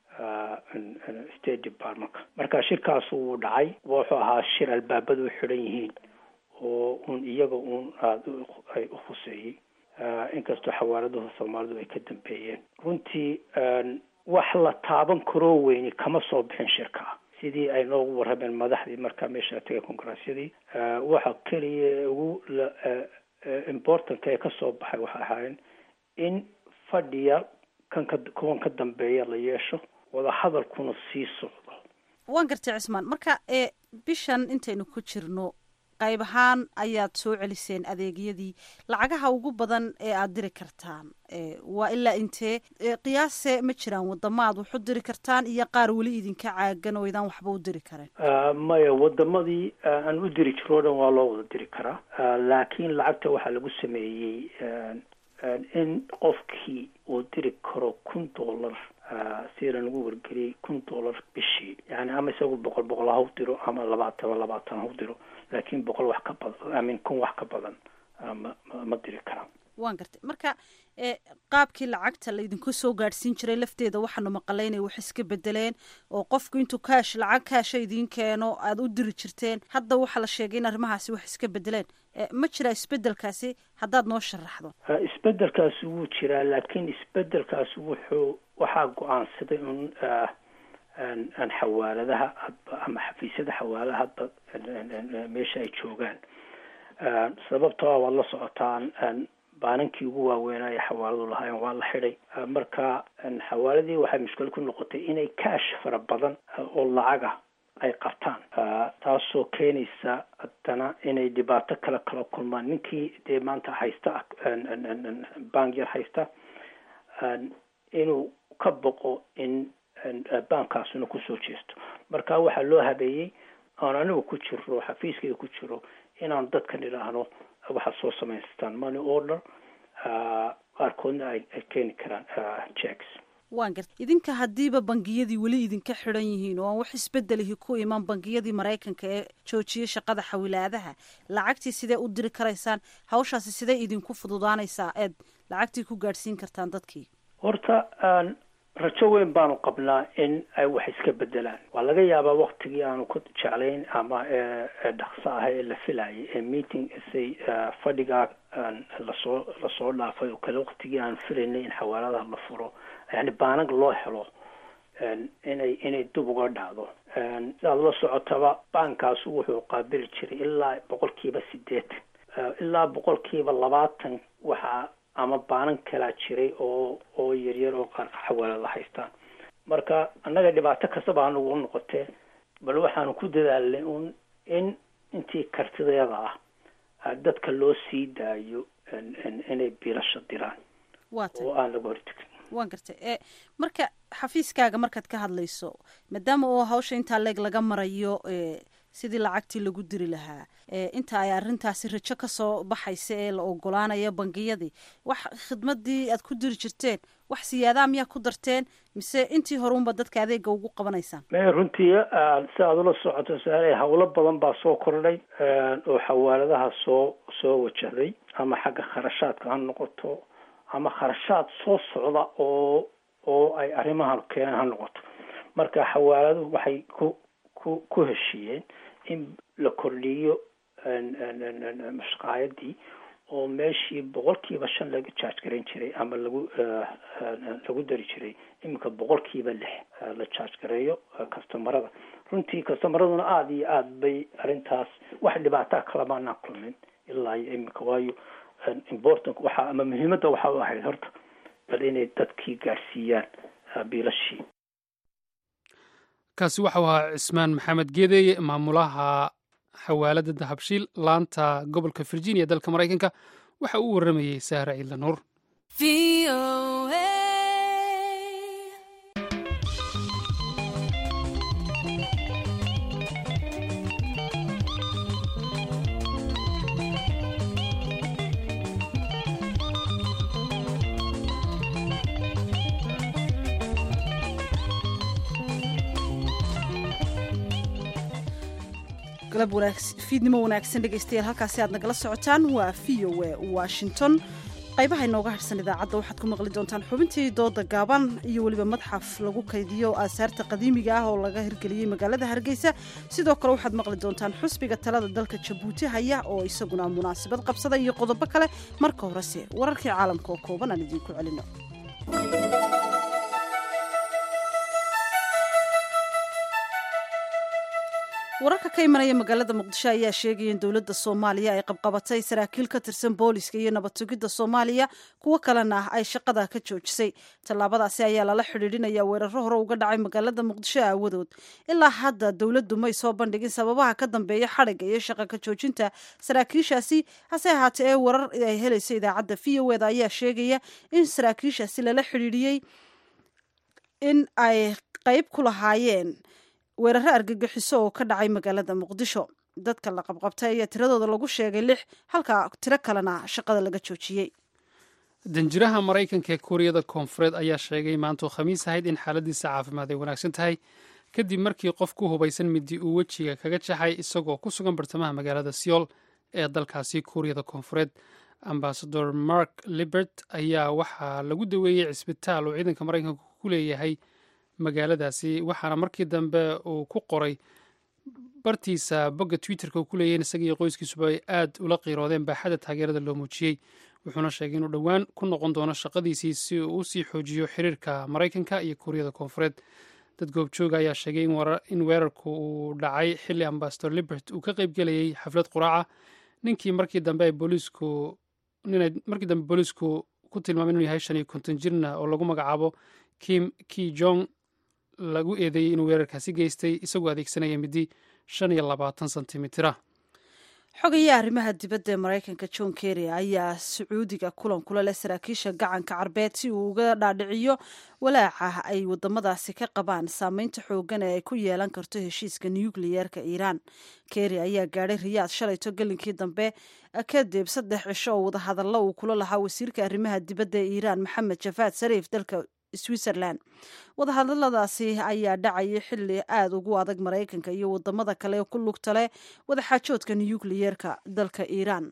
state departmentka marka shirkaas wuu dhacay wuxuu ahaa shir albaabada u xidhan yihiin oo un iyaga un aada ay u khuseeyey inkastoo xawaaladuhu soomaalidu ay ka dambeeyeen runtii wax la taaban karoo weyni kama soo bixin shirka sidii ay noogu warrameen madaxdii markaa meesha tegay kongaresyadii waxa keliya ugu importantka ee kasoo baxay waxay ahaayeen in fadhiya kan ka kuwan ka dambeeya la yeesho wadahadalkuna sii socdo waan gartay cismaan marka ee bishan intaynu ku jirno qayb ahaan ayaad soo celiseen adeegyadii lacagaha ugu badan ee aada diri kartaan waa ilaa intee qiyaase ma jiraan wadamo aad wax u diri kartaan iyo qaar weli idinka caagan oo idaan waxba u diri karen maya wadamadii aan u diri jiro o dhan waa loo wada diri karaa laakiin lacagta waxaa lagu sameeyey in qofkii uu diri karo kun dollar sida lagu wargeliyey kun dollar bishii yani ama isagu boqol boqol ha u diro ama labaatan labaatan ha u diro laakiin boqol wax ka badan amin kun wax ka badan ma ma diri karaan waan gartay marka qaabkii lacagta laydinku soo gaadhsiin jiray lafteeda waxaanu maqalay inay wax iska bedeleen oo qofku intuu kaash lacag kaasha idiin keeno aada u diri jirteen hadda waxaa la sheegay in arrimahaasi wax iska bedeleen ma jiraa isbedelkaasi haddaad noo sharaxdo isbedelkaasi wuu jiraa laakiin isbedelkaasi wuxuu waxaa go-aansaday un aan xawaaladaha hadba ama xafiisyada xawaaladaha hadba meesha ay joogaan sababtoo ah waad la socotaan baanankii ugu waaweynaayo xawaaladu lahaayeen waa la xidhay marka xawaaladii waxay mushkil ku noqotay inay kaash fara badan oo lacaga ay qabtaan taasoo keenaysa haddana inay dhibaato kale kala kulmaan ninkii dee maanta haysta bank yar haysta inuu ka boqo in baankaasuna kusoo jeesto marka waxaa loo habeeyey aan anigu ku jiro xafiiskayga ku jiro inaan dadkan idhaahno waxaad soo samaystaan money order qaarkoodna ay ay keeni karaan checks waan garta idinka haddiiba bangiyadii weli idinka xidhan yihiin oo aan wax isbedelihi ku iman bangiyadii maraykanka ee joojiyay shaqada xawilaadaha lacagtii sidee u diri karaysaan hawshaasi sidee idinku fududaanaysaa eed lacagtii ku gaadhsiin kartaan dadkii horta rajo weyn baanu qabnaa in ay wax iska bedelaan waa laga yaabaa waktigii aanu ku jeclayn ama dhaqso ah ee la filayay ee meeting say fadhigaa lasoo lasoo dhaafay oo kale waktigii aanu filaynay in xawaaladaha la furo yani baanag loo helo inay inay dib uga dhacdo sidaad la socotaba baankaas wuxuu qaabili jiray ilaa boqolkiiba sideetan ilaa boqolkiiba labaatan waxaa ama baanan kalaa jiray oo oo yaryar oo qaar xawaalada haystaan marka annaga dhibaato kastaba anagu noqotee bal waxaanu ku dadaalnay un in intii kartideeda ah dadka loo sii daayo inay biilasha diraan oo aan laga hortegin waan gartay e marka xafiiskaaga markaad ka hadlayso maadaama oo hawsha intaa leeg laga marayo sidii lacagtii lagu diri lahaa inta ay arrintaasi rajo kasoo baxaysa ee la ogolaanaya bangiyadii wax khidmadii aad ku diri jirteen wax siyaadaa miyaa ku darteen mise intii horeunba dadka adeega ugu qabanaysaan me runtii si aad ula socoto saare hawlo badan baa soo kordhay oo xawaaladaha soo soo wajahday ama xagga kharashaadka ha noqoto ama kharashaad soo socda oo oo ay arrimahan keeneen ha noqoto marka xawaaladuhu waxay ku ku ku heshiiyeen in la kordhiyo mashqaayadii oo meeshii boqolkiiba shan laga charge garayn jiray ama lagu lagu dari jiray iminka boqolkiiba lix la charge gareeyo customarada runtii customaraduna aada iyo aada bay arrintaas wax dhibaataa kalamaanaan kulmin ilaa iyo iminka waayo important waxaa ama muhiimadda waxaa u ahayd horta bal inay dadkii gaarsiiyaan biilashii kaasi waxau ahaa cismaan maxamed geedeye maamulaha xawaalada dahabshiil laanta gobolka virginia dalka maraykanka waxa uu warramayey sahra ciidla nuur galab fiidnimo wanaagsan dhegaystayaal halkaasi aad nagala socotaan waa v o a washington qaybaha inooga harhsan idaacadda waxaad ku maqli doontaan xubintii dooda gaaban iyo weliba madxaf lagu kaydiyo aasaarta qadiimiga ah oo laga hirgeliyey magaalada hargeysa sidoo kale waxaad maqli doontaan xusbiga talada dalka jabuuti haya oo isaguna munaasabad qabsada iyo qodobo kale marka horese wararkii caalamka oo kooban aan idiinku celino wararka ka imanaya magaalada muqdisho ayaa sheegaya in dowladda soomaaliya ay qabqabatay saraakiil ka tirsan booliska iyo nabad sugidda soomaaliya kuwo kalena ah ay shaqada ka joojisay tallaabadaasi ayaa lala xidhiidhinaya weeraro hore uga dhacay magaalada muqdisho aawadood ilaa hadda dowladdu may soo bandhigin sababaha ka dambeeya xadhigga iyo shaqa ka joojinta saraakiishaasi hase ahaatee ee warar ay helaysa idaacadda v o eda ayaa sheegaya in saraakiishaasi lala xidhiidhiyey in ay qayb ku lahaayeen weeraro argagixiso oo ka dhacay magaalada muqdisho dadka la qabqabtay ayaa tiradooda lagu sheegay lix halka tiro kalena shaqada laga joojiyey danjiraha maraykanka ee kuuriyada koonfureed ayaa sheegay maantoo khamiis ahayd in xaaladiisa caafimaad ay wanaagsan tahay kadib markii qof ku hubaysan midi uu wejiga kaga jaxay isagoo ku sugan bartamaha magaalada seoul ee dalkaasi kuuriyada koonfureed ambasador mark libert ayaa waxaa lagu daweeyey cisbitaal uu ciidanka maraykanka ku leeyahay magaaladaasi waxaana markii dambe uu ku qoray bartiisa bogga twitterka uu ku leeyahin isaga iyo qoyskiisuba ay aad ula qiiroodeen baaxadda taageerada loo muujiyey wuxuuna sheegay inuu dhowaan ku noqon doono shaqadiisii si uu usii xoojiyo xiriirka maraykanka iyo kuuriyada koonfureed dad goobjooga ayaa sheegay in weerarku uu dhacay xilli ambasador libert uu ka qeybgelayay xaflad quraaca ninkii markii dambe ay booliisku ninay markii dambe booliisku ku tilmaamay inuu yahay shan iyo konton jirna oo lagu magacaabo kim ki jong lagu eedeeyey inuu weerarkaasi geystay isagoo adeegsanaya midi shan iyo labaatan sentimitira xogayaa arrimaha dibadda ee maraykanka john kerry ayaa sacuudiga kulan kula leh saraakiisha gacanka carbeed si uu uga dhaadhiciyo walaaca ay wadamadaasi ka qabaan saameynta xoogan ee ay ku yeelan karto heshiiska nukliyeerka iiraan kerry ayaa gaadhay riyaad shalayto gelinkii dambe kadib saddex cisho oo wadahadallo uu kula lahaa wasiirka arrimaha dibadda ee iiraan maxamed jafaad sariif dalka switzerland wadahadaladaasi ayaa dhacayay xilli aada ugu adag maraykanka iyo wadamada kale ee ku lugta leh wadaxaajoodka nukliyeerka dalka iiraan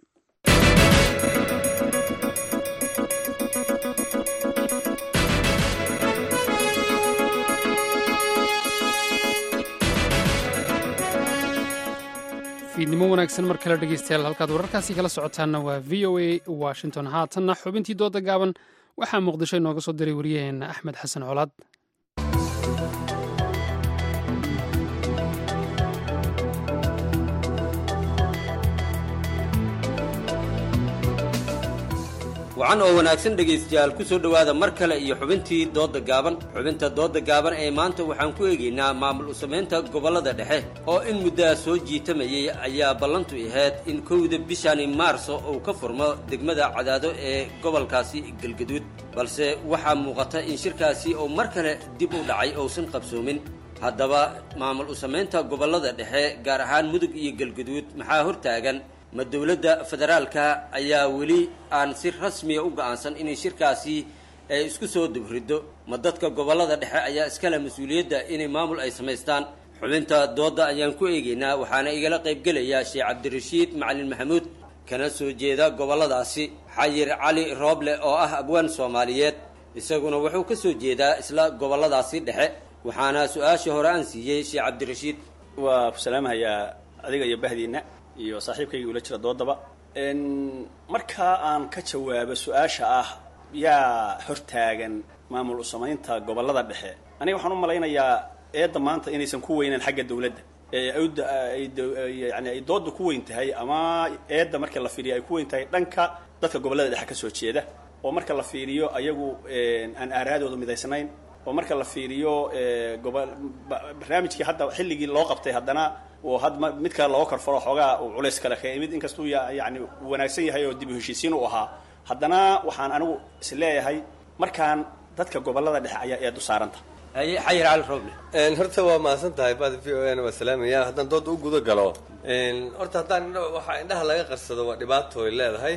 fiidnimo wanaagsan mar kale dhegeystayaal halkaad wararkaasi kala socotaanna waa v o a washington haatanna xubintii dooda gaaban waxaa muqdisho inooga soo diray wariyaheenna axmed xasan colaad wacan oo wanaagsan dhegaystayaal ku soo dhowaada mar kale iyo xubintii doodda gaaban xubinta doodda gaaban ee maanta waxaan ku eegaynaa maamul u-samaynta gobollada dhexe oo in muddaa soo jiitamayay ayaa ballantu ahayd in kowda bishani maarso uu ka furmo degmada cadaado ee gobolkaasi galgaduud balse waxaa muuqata in shirkaasi uu mar kale dib u dhacay uusan qabsoomin haddaba maamul u-samaynta gobollada dhexe gaar ahaan mudug iyo galgaduud maxaa hortaagan ma dowladda federaalka ayaa weli aan si rasmiya u go'aansan inay shirkaasi ay isku soo dubriddo ma dadka gobollada dhexe ayaa iskale mas-uuliyadda inay maamul ay samaystaan xubinta doodda ayaan ku eegaynaa waxaana igala qaybgelaya sheekh cabdirashiid macalin maxamuud kana soo jeeda gobolladaasi xayir cali rooble oo ah abwaan soomaaliyeed isaguna wuxuu ka soo jeedaa isla gobolladaasi dhexe waxaana su-aashii hore aan siiyey sheekh cabdirashiid waa ku salaamahayaa adiga iyo bahdiinna iyo saaxiibkayga ula jira doodaba markaa aan ka jawaabo su-aasha ah yaa hortaagan maamul u-samaynta gobollada dhexe aniga waxaan u malaynayaa eedda maanta inaysan ku weynaan xagga dawladda yani ay doodda ku weyn tahay ama eedda marka la fiiriyo ay ku weyn tahay dhanka dadka gobollada dhexe ka soo jeeda oo marka la fiiriyo ayagu aan aaraadooda midaysnayn oo marka la fiiriyo gobo barnaamijkii hadda xilligii loo qabtay haddana oo had mid kale looga korfaro xoogaa uu culays kale ka imid inkastuu yani wanaagsan yahay oo dib u heshiisiin u ahaa haddana waxaan anigu is leeyahay markaan dadka gobollada dhexe ayaa eedu saaranta xayir cali rooble horta waa mahadsan tahay bada v o n waa salaamaya haddaan dooda u guda galo horta haddaan waxaa indhaha laga qarsado waa dhibaato ay leedahay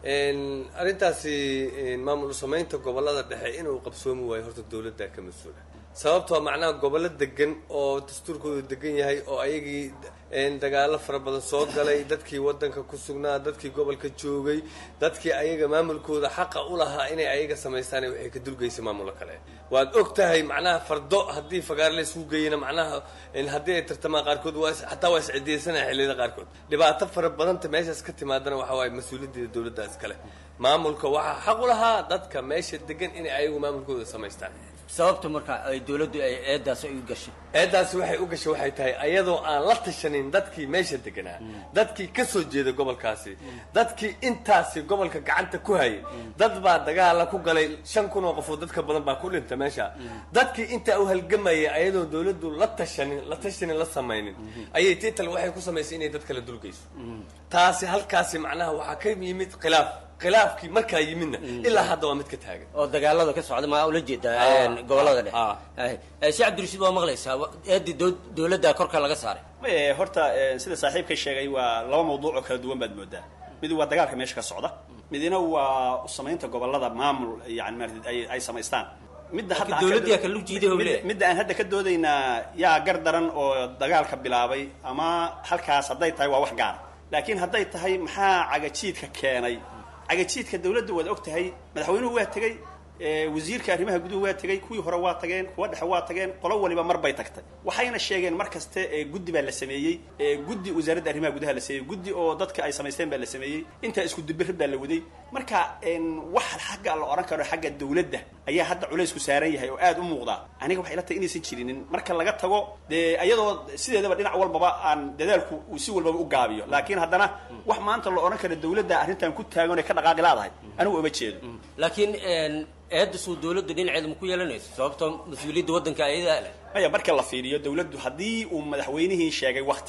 arrintaasi maamul samaynta gobollada dhexe inuu qabsoomi waayo horta dawladda ka mas-uula sababtoo macnaha gobollo degan oo dastuurkoodu degan yahay oo ayagii dagaalo fara badan soo galay dadkii wadanka ku sugnaa dadkii gobolka joogay dadkii ayaga maamulkooda xaqa u lahaa inay ayaga samaystaan waxay ka dulgeysa maamulo kale waad og tahay macnaha fardo haddii fagaar laysuu geeyana macnaha haddii ay tartamaan qaarkood waa xataa waa iscidiyeysanaya xilliyada qaarkood dhibaato fara badanta meeshaas ka timaadana waxa waaye mas-uuliyaddeeda dawladda iskale maamulka waxaa xaq u lahaa dadka meesha degan inay ayagu maamulkooda samaystaan sababta marka ay dawladdu ay eedaas ay u gashay eedaasi waxay u gashay waxay tahay ayadoo aan la tashanin dadkii meesha deganaa dadkii ka soo jeeda gobolkaasi dadkii intaasi gobolka gacanta ku hayay dad baa dagaala ku galay shan kun oo qofood dadka badan baa ku dhinta meesha dadkii intaa u halgamayay ayadoo dawladdu la tashanin la tashanin la samaynin ayay tital waxay ku samaysay inay dad kala dulgeyso taasi halkaasi macnaha waxaa ka yimid khilaaf khilaafkii markaa yimidna ilaa hadda waa mid ka taagan oo dagaalada ka socda maa ula jeedaa gobollada dhexe sheekh cabdirashiid waa maqlaysaa eedii dawladda korka laga saaray horta sida saaxiibkay sheegay waa laba mawduuc oo kala duwan baad moodaa mid waa dagaalka meesha ka socda midina waa usamaynta gobollada maamul yani maarata ay ay samaystaan midda hadda dawladdiyaa kala jiiday oo leeyahay midda aan hadda ka doodaynaa yaa gar daran oo dagaalka bilaabay ama halkaas hadday tahay waa wax gaara laakiin hadday tahay maxaa cagajiidka keenay cagajiidka dawladda waad og tahay madaxweynuhu waa tegey wasiirka arrimaha guduhu waa tegey kuwii hore waa tageen kuwa dhexe waa tageen qolo waliba mar bay tagtay waxayna sheegeen mar kaste guddi baa la sameeyey guddi wasaaradda arrimaha gudaha la sameeyey guddi oo dadka ay samaysteen baa la sameeyey intaa isku dubirrid baa la waday marka wax xagga la odhan karo xagga dawladda ayaa hadda culaysku saaran yahay oo aad u muuqda aniga waxay la tahay inaysan jirinin marka laga tago dee iyadoo sideedaba dhinac walbaba aan dadaalku uu si walbaba u gaabiyo laakiin haddana wax maanta la odhan karo dawladda arrintan ku taagan ee ka dhaqaaqi laadahay anigu uma jeedo laakiin eedda suu dawladda dhinaceeda ma ku yeelanayso sababtoo mas-uuliyadda waddanka ayadaa leh maya marka la fiiriyo dawladdu haddii uu madaxweynihii sheegay wakti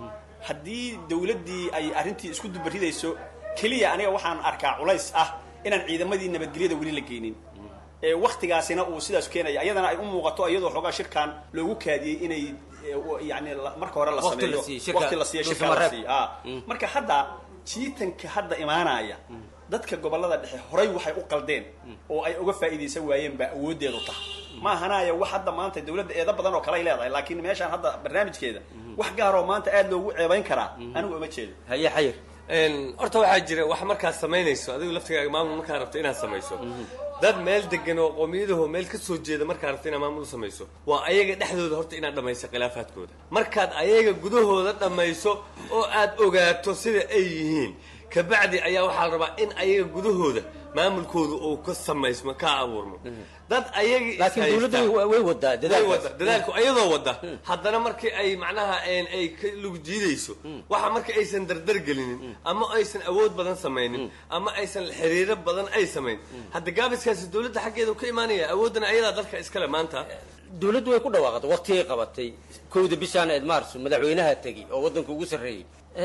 haddii dawladdii ay arrintii isku dubaridayso keliya aniga waxaan arkaa culays ah inaan ciidamadii nabadgelyada weli la geynin waktigaasina uu sidaas keenaya iyadana ay u muuqato iyadoo xoogaa shirkan loogu kaadiyey inay yani marka hore la sameeyo waqti la siiyo shirka la siiyo marka hadda jiitanka hadda imaanaya dadka gobollada dhexe horay waxay u qaldeen oo ay uga faa'iidaysan waayeen baa awooddeedu tahay ma ahanaayo wax hadda maanta dawladda eedo badan oo kale ay leedahay laakiin meeshaan hadda barnaamijkeeda wax gaaroo maanta aad loogu ceebayn karaa anigu uma jeedo haye xayir horta waxaa jira wax markaad samaynayso adigu laftigaaga maamul markaa rabto inaad samayso dad meel degan oo qoomiyadaho meel ka soo jeeda markaa rabto inaad maamul samayso waa ayaga dhexdooda horta inaad dhammayso khilaafaadkooda markaad ayaga gudahooda dhammayso oo aad ogaato sida ay yihiin kabacdi ayaa waxaa la rabaa in ayaga gudahooda maamulkooda uu ka samaysmo ka abuurmo dad ayagii laakiin dawladdu way- way wadaa dadaalkaas. dadaalku ayadoo wada haddana markii ay macnaha een, ay ka lug jiidayso waxa marka aysan dardar gelinin ama aysan awood badan samaynin ama aysan xiriiro badan ay samayn hadda gaabiskaasi dawladda xaggeeda ka imaanaya awooddana ayadaa dalka iskale maanta dawladdu way ku dhawaaqday waqtigay qabatay kowda bishaan eed maarso madaxweynaha tegi oo waddanka ugu sarreeyey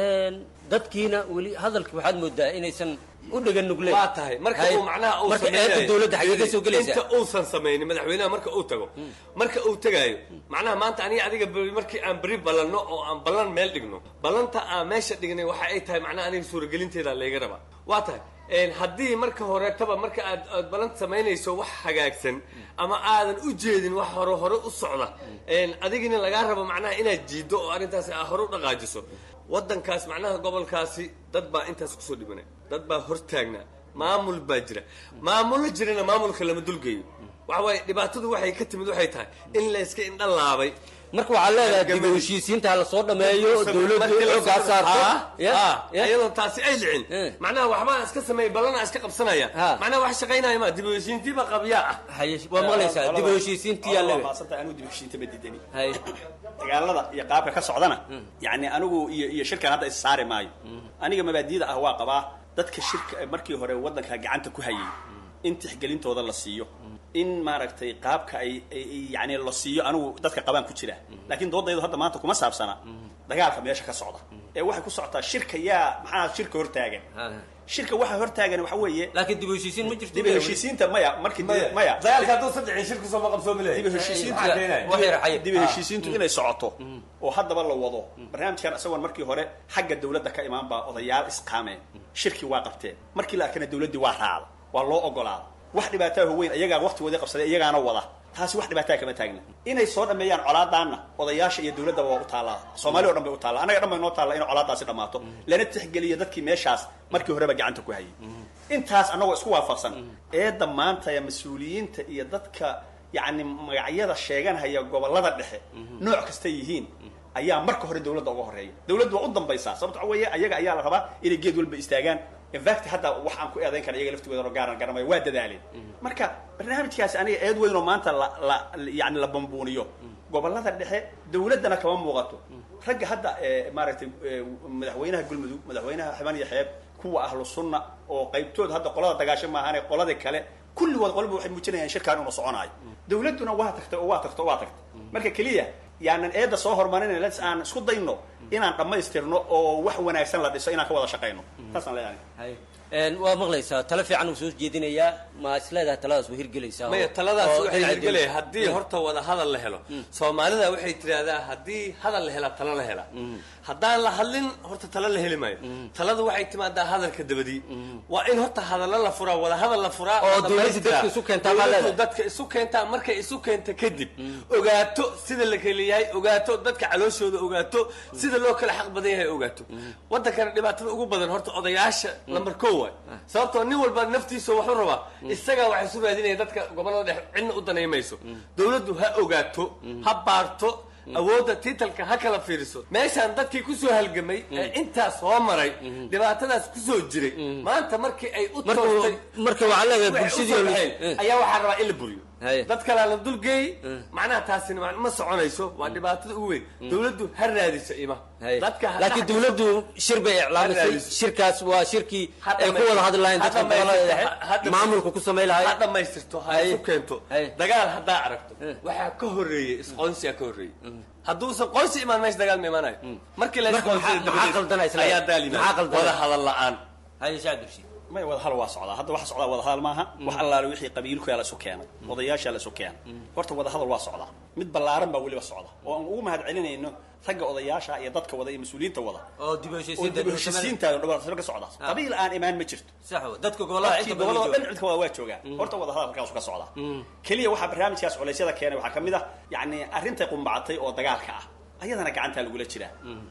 dadkiina weli hadalka waxaad moodaa inaysan u dhegan nugleen waa tahay marka uu macnaha uu marka samaynayo- eedda dawladda xaggee ka soo inta gelaysaa uusan samaynin madaxweynaha marka uu tago marka uu tegaayo macnaha maanta aniga adiga beri markii aan beri ballanno oo aan ballan meel dhigno ballanta aan meesha dhignay waxa ay tahay macnaha aniga suuragelinteeda layga rabaa waa tahay een, haddii marka horetaba marka aad aad ballanta samaynayso wax hagaagsan ama aadan u jeedin wax hore hore u socda een, adigina lagaa rabo macnaha inaad jiiddo oo arrintaasi aad hore u dhaqaajiso waddankaas macnaha gobolkaasi dad baa intaas kusoo dhibanay dad baa hortaagnaa maamul baa jira maamullo jirana maamulka lama dulgeeyo waxa waaye dhibaatadu waxay ka timid waxay tahay in la iska indha laabay marka waxaad leedahay dib u heshiisiinta ha lasoo dhameeyo dawladdu xoogaa saarto Ya, ya. iyadoo taasi ay dhicin macnaha waxbaa iska sameeyay ballana iska qabsanaya macnaha wax shaqaynaya ma dib u heshiintiiba qabyaa ah waa maqlaysaa dib u heshiisiintii yaa leedahay maasanta anigu dib u heshiinta ma diidani dagaalada iyo qaabka ka socdana yani anigu iyo iyo shirkan hadda is saari maayo aniga mabaadiyada ah waa qabaa dadka shirka markii hore waddanka gacanta ku hayay in tixgelintooda la siiyo in maaragtay qaabka ay ay- ay- yani la siiyo anigu dadka qabaan ku jira laakiin doodaydu hadda maanta kuma saabsana dagaalka meesha ka socda ee waxay ku socotaa shirka yaa maxaa shirka hortaagan shirka waxa hortaagan waxa weeye laakiin dib u heshiisiin ma jirto dib u heshiisiinta maya markii dib- maya dagaalka hadduu saddexin shirku soo maqabsoomi lahay dib u heshiisiinta Maxaa keenaya? dib u heshiisiintu inay socoto oo haddaba la wado barnaamijkan isagoon markii hore xagga dawladda ka imaan baa odayaal isqaameen shirkii waa qabteen markii la arkana dawladdii waa raacda waa loo ogolaada wax dhibaataa weyn iyagaa waqtigoodii qabsaday iyagaana wada taasi wax dhibaataa kama taagna inay soo dhameeyaan colaadaanna odayaasha iyo dawladdaba waa u taallaa soomaali o dhan bay u taallaa annaga dhan bay noo taalla inay colaadaasi dhammaato lana tixgeliyo dadkii meeshaas markii horeba gacanta ku hayay intaas annagoo isku waafaqsan eedda maanta ee mas-uuliyiinta iyo dadka yacni magacyada sheeganhaya gobollada dhexe nooc kasta yihiin ayaa marka hore dawladda uga horeeya dawladdu waa u dambaysaa sababto waxa weeye ayaga ayaa la rabaa inay geed walba istaagaan infact hadda wax aan ku eedayn kara iyaga laftigooda gaaran garamayo waa dadaaleen marka barnaamijkaasi aniga eed weyn oo maanta la la yani la bambuuniyo gobollada dhexe dawladdana kama muuqato ragga hadda ee maaragtay ee, madaxweynaha galmudug madaxweynaha xibaan iyo xeeb kuwa ahlu sunna oo qaybtood hadda qolada dagaasho maahaane qolada kale kulligood qolba waxay muujinayaan shirkaan inuu soconaayo dawladduna waa tagtay oo waa tagtay oo waa tagtay marka keliya yaanan eedda soo hormarinayna lets aan isku dayno inaan dhammaystirno oo wax wanaagsan la dhiso inaan ka wada shaqayno taasaan leeyahay Een, waa maqlaysaa talo fiican uu soo jeedinayaa ma isleedahay taladaas waa hirgelaysaa maya oo- taladaas oo waxay dhinaca hirgelaya dawladda. haddii horta wada hadal la helo soomaalida waxay tidhaahdaa haddii hadal la hela talo la hela haddaan la hadlin horta talo la heli maayo taladu waxay timaadaa hadalka dabadii waa in horta hadallo la furaa wada hadal la furaa Oo la dawladdu dhamaystiraa. dadka isu keentaa baa Dawladdu leedahay. dadka isu keentaa markay isu keenta kadib ogaato sida la kala yahay ogaato dadka calooshooda ogaato sida loo kala xaq badan yahay ogaato wadankana dhibaatada ugu badan horta odayaasha lambar ko waay sababtoo nin walba naftiisa waxu rabaa isagaa waxay isu raadinaya dadka gobolada dhexe cidna u danaymayso dawladdu ha ogaato ha baarto awoodda tiitalka ha kala fiiriso meeshaan dadkii kusoo halgamay ee intaas soo maray dhibaatadaas kusoo jiray maanta markii ay u Marka- toostay marka waxaa leedahay waxay bulshadii usoo oo la- baxeen, eh. ayaa waxaa rabaa in la buriyo Haye. dad kalea la dulgeey macnaha taasina ma- ma soconayso waa dhibaatada ugu weyn dawladdu ha raadiso ima dadka ha laakiin dhaxdiso. dawladdu shir bay iclaamisay raadiso. shirkaas waa shirkii Ha ay ku wada hadli lahayn ha dadka dhamaystirto, gobolada ha- ha dhexe dhamaystirto. maamulka ku samay lahay ha dhamaystirto ha isu keento dagaal haddaa aragto waxaa ka horeeyey isqoonsiyaa ka horeeyey hadduusan qoonsi imaan meesha dagaal ma imaanayo markii la Marka maxaa- maxaa qaldanaa isla- ayaa daal maxaa yimaada qaldanaa? wada hadal la-aan haye shaacabdirshi may wada hal waa socdaa hadda waxa socdaa wada hadal maaha wax allaale wixii qabiilkuyaa la isu keenay odayaashaa la isu keenay horta wada hadal waa socdaa mid ballaaran baa weliba socda oo aan ugu mahad celinayno ragga odayaasha iyo dadka wada iyo mas-uuliyiinta wada oo dib u oo heshiisiinta dib u heshiisiinta dhibaato ka socda qabiil aan imaan ma jirto sax wa dadka gobolada dadkii inta badan gobolada jooga. dhan cidka wada waa joogaa horta wada hadal halkaasu ka socdaa keliya waxaa barnaamijkaas culeysyada keenay waxaa ka mid ah yacni arrintay qumbacatay oo dagaalka ah ayadana gacantaa lagula jiraa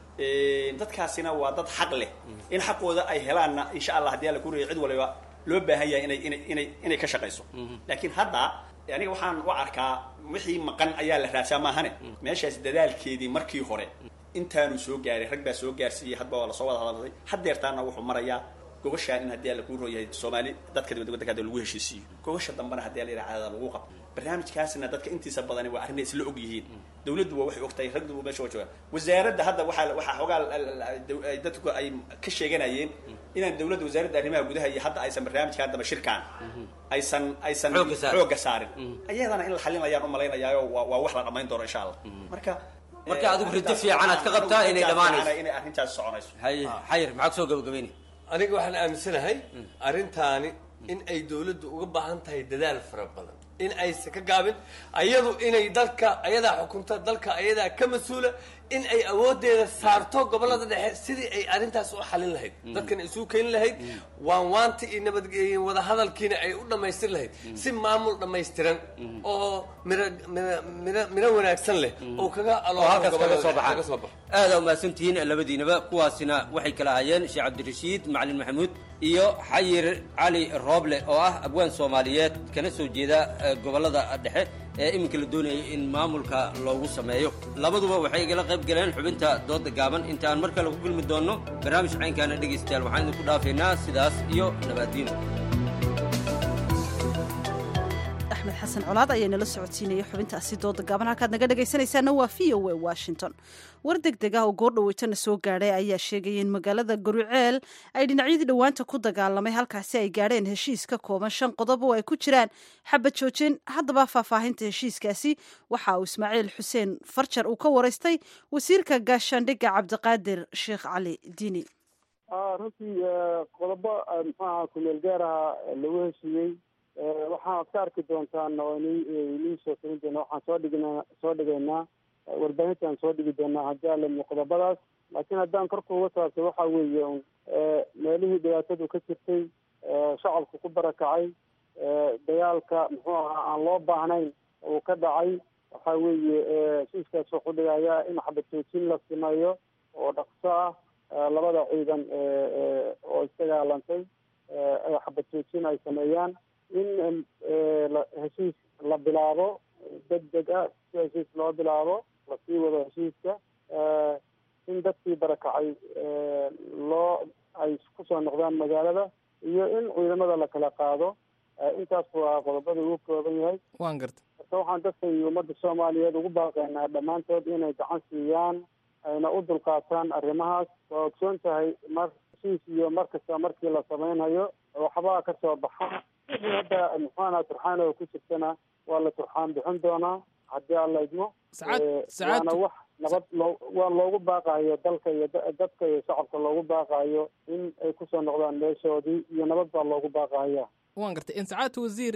dadkaasina waa dad xaq leh in xaqooda ay helaanna insha allah haddii alla kuriya cid waliba loo baahan yahay inay inay inay inay ka shaqayso laakiin hadda aniga waxaan u arkaa wixii maqan ayaa la raadsaa maahane meeshaas dadaalkeedii markii hore intaanu soo gaaray rag baa soo gaarsiiyey hadba waa lasoo wada hadalay haddeertaana wuxuu marayaa gogashaan in haddii alla kuu rooyahay soomaali dadka dibadda waddankaada lagu heshiisiiyo gogasha dambena haddii alla yidhaha caadada lagu qabto barnaamijkaasna dadka intiisa badani waa arrin ay isla og yihiin dawladdu waa waxay ogtahay ragdu meesha waa joogaan wasaaradda hadda waxaa waxaa xoogaa ay dadku ay ka sheeganayeen inaan dawladda wasaaradda arrimaha gudaha iyo hadda aysan barnaamijkan daba shirkaan aysan aysan Xoogga saarin. xoogga saarin ayadana in la xalinayaan u malaynayaa waa waa wax la dhammayn doono insha allah marka Marka adigu rajo fiican aad ka qabtaa inay dhammaanayso. inay arrintaas soconayso xayir maxaa kusoo gabagabayni aniga waxaan aaminsanahay arrintaani in ay dawladdu uga baahan tahay dadaal fara badan in aysan ka gaabin ayadu inay dalka ayadaa xukunta dalka ayadaa ka mas-uula in ay awoodeeda saarto gobolada dhexe sidii ay arrintaas u xalin lahayd dadkan isugu keeni lahayd waan waanta iyo nabad iyo wadahadalkiina ay u dhammaystir lahayd si maamul dhammaystiran oo miro miro miro miro wanaagsan leh oo kaga oo halkaas kaga soo kaga baxaan soo baxo aada umahadsantihiin labadiinaba kuwaasina waxay kala hayeen sheekh cabdirashiid macalin maxamuud iyo xayir cali rooble oo ah abwaan soomaaliyeed kana soo jeeda eh, gobolada dhexe ee iminka la doonayay in maamulka loogu sameeyo labaduba waxay igala qayb galeen xubinta dooda gaaban intaan mar kale ku kulmi doonno barnaamij caynkaana dhegaystayaal waxaan idinku dhaafaynaa sidaas iyo nabaadiino axmed xasan colaad ayaa nala socodsiinaya xubintaasi dooda gaaban halkaad naga dhegaysanaysaana waa v o a washington war deg deg ah oo goordhaweytana soo gaadhay ayaa sheegaya in magaalada garuceel ay dhinacyadii dhowaanta ku dagaalamay halkaasi ay gaadheen heshiis ka kooban shan qodob oo ay ku jiraan xabad joojin haddaba faahfaahinta heshiiskaasi waxa uu ismaaciil xuseen farjar uu ka waraystay wasiirka gaashaandhigga cabdiqaadir sheekh cali diini runtii qodobo muxuaha kumeel gaaraha lagu heshiiyey waxaad ka arki doontaan oo inii soo tirin doona waxaan soo dhignaa soo dhigaynaa warbaahintaan soo dhigi doonaa haddii alami qodobadaas laakiin haddaan korka uga saabtay waxa weeye un meelihii dhibaatadu ka jirtay shacabku ku barakacay dagaalka muxuu ahaa aan loo baahnayn uu ka dhacay waxa weeye heshiiskaas wuxuu dhigayaa in xabad joojin la sameeyo oo dhaqso ah labada ciidan oo isdagaalantay xabad joojin ay sameeyaan in heshiis la bilaabo deg deg ah si heshiis loo bilaabo lasii wado heshiiska in dadkii barakacay loo ay kusoo noqdaan magaalada iyo in ciidamada la kala qaado intaas waa qodobada ugu kooban yahay waan garta marka waxaan dadka iyo ummadda soomaaliyeed ugu baaqaynaa dhammaantood inay gacan siiyaan ayna u dulqaataan arrimahaas waa ogsoon tahay mar heshiis iyo mar kasta markii la sameynhayo waxbaa ka soo baxa wixii hadda muxuana turxaan oo ku jirtana waa la turxaan bixin doonaa haddii alla idmo waana wax nabad loo waa loogu baaqayo dalka iyo dadka iyo shacabka loogu baaqayo in ay kusoo noqdaan meeshoodii iyo nabad baa loogu baaqaya waan gartay sacaadta wasiir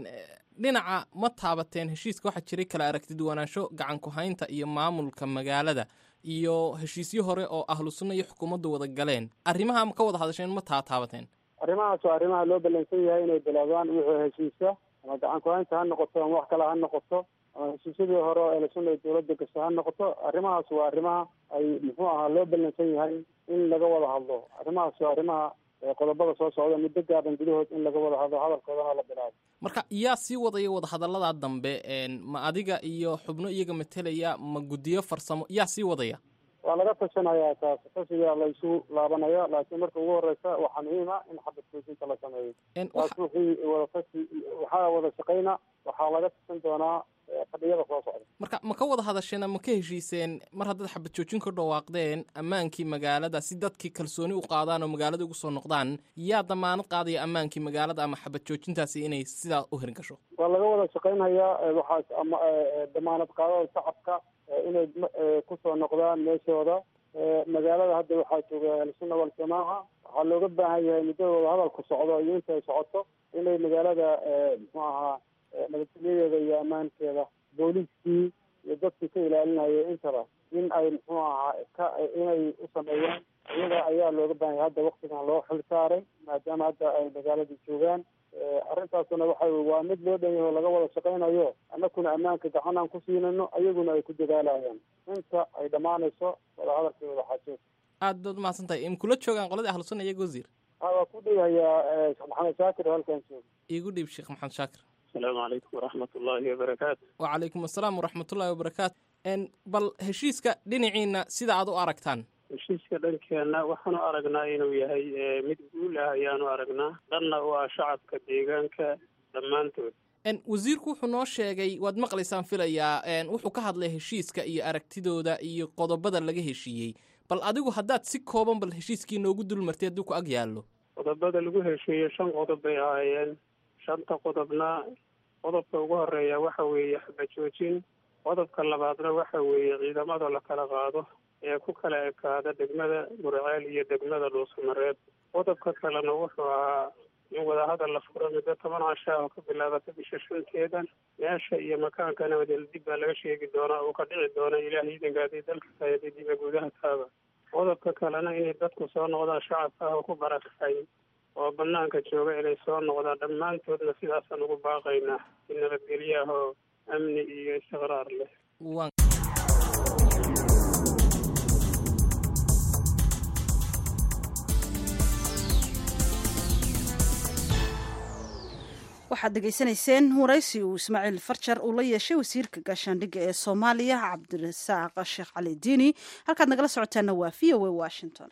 dhinaca ma taabateen heshiiska waxaa jiray kala aragti duwanaansho gacan ku-haynta iyo maamulka magaalada iyo heshiisyo hore oo ahlu sunna iyo xukuumaddu wada galeen arrimaha ma ka wada hadasheen ma taa taabateen arrimahaas waa arrimaha loo ballansan yahay inay bilaabaan wixii heshiiska ama gacan ku-haynta ha noqoto ama wax kale ha noqoto ama heshiisyadii hore oo ahlu sunna iyo dowladda gasho ha noqoto arrimahaas waa arrimaha ay muxuu ahaa loo ballansan yahay in laga wada hadlo arrimahaas waa arrimaha qodobada soo socda muddo gaaban gudahood in laga wada hadlo hadalkoodana la bilaabo marka yaa sii wadaya wadahadalladaa dambe ma adiga iyo xubno iyaga matelaya ma guddiyo farsamo yaa sii wadaya waa laga tashanayaa taas tashiga la isu laabanaya laakiin marka ugu horeysa waxaa muhiim ah in xabad joojinta la sameeyo taas wixii wadatashi waxaa wada shaqayna waxaa laga tashan doonaa fadhiyada soo socda marka ma ka wada hadasheen ama ka heshiiseen mar haddaad xabad joojin ka dhawaaqdeen ammaankii magaalada si dadkii kalsooni u qaadaan oo magaalada ugu soo noqdaan yaa damaanad qaadaya ammaankii magaalada ama xabad joojintaasi inay sidaa u hirgasho waa laga wada shaqaynhayaa waxaas ama damaanad qaadada shacabka inay kusoo noqdaan meeshooda magaalada hadda waxaa jooga ahlusunna waljamaaca waxaa looga baahan yahay muddadooda hadalku socdo iyo inta ay socoto inay magaalada muxuu ahaa nabadgelyadeeda iyo ammaankeeda booliiskii iyo dadkii ka ilaalinaya intaba in ay muxuu ahaa ka inay u sameeyaan iyaga ayaa looga baahan yahay hadda waktigan loo xil saaray maadaama hadda ay magaaladii joogaan arrintaasuna waxa waa mid loo dhan yahay oo laga wada shaqaynayo annakuna ammaanka gacan aan ku siinayno ayaguna ay ku dadaalayaan inta ay dhammaanayso wada hadalkii wada xaajood aad baad umahadsan tahay im kula joogaan qoladii ahlu sunna iyaga wasiir waa ku dhigayaa sheekh maxamed shaakir oo halkan jooga iigu dhiib sheekh maxamed shaakir asalaamu calaykum waraxmat ullaahi wabarakaatu wacalaykum assalaam waraxmatullaahi wabarakaatu bal heshiiska dhinaciina sida aad u aragtaan heshiiska dhankeenna waxaanu aragnaa inuu yahay mid guul ah ayaanu aragnaa dhanna u ah shacabka deegaanka dhammaantood wasiirku wuxuu noo sheegay waad maqlaysaan filayaa wuxuu ka hadlay heshiiska iyo aragtidooda iyo qodobada laga heshiiyey bal adigu haddaad si kooban bal heshiiskii noogu dulmartay haddii ku ag yaallo qodobada lagu heshiiyey shan qodob bay ahaayeen shanta qodobna qodobka ugu horeeya waxa weeye xabajoojin qodobka labaadna waxa weeye ciidamada la kala qaado ee ku kala ekaada degmada gurceel iyo degmada dhuusamareeb qodobka kalena wuxuu ahaa in wadahadal la furo muddo toban casha oo ka bilaabata bisha shanteeda meesha iyo makaankana wadel dib baa laga sheegi doonaa uu ka dhici doona ilaah iidanka haddii dalka tahay haddii diba gudaha taaba qodobka kalena inay dadku soo noqdaan shacabka ah oo ku barakacay oo banaanka jooga inay soo noqdaan dhammaantoodna sidaasaan ugu baaqaynaa si nabadgelyaah oo amni iyo istiqraar leh waxaad dhegaysanayseen waraysi uu ismaaciil farjar uu la yeeshay wasiirka gaashaandhigga ee soomaaliya cabdirasaaq sheekh cali diini halkaad nagala socotaana waa v o a washington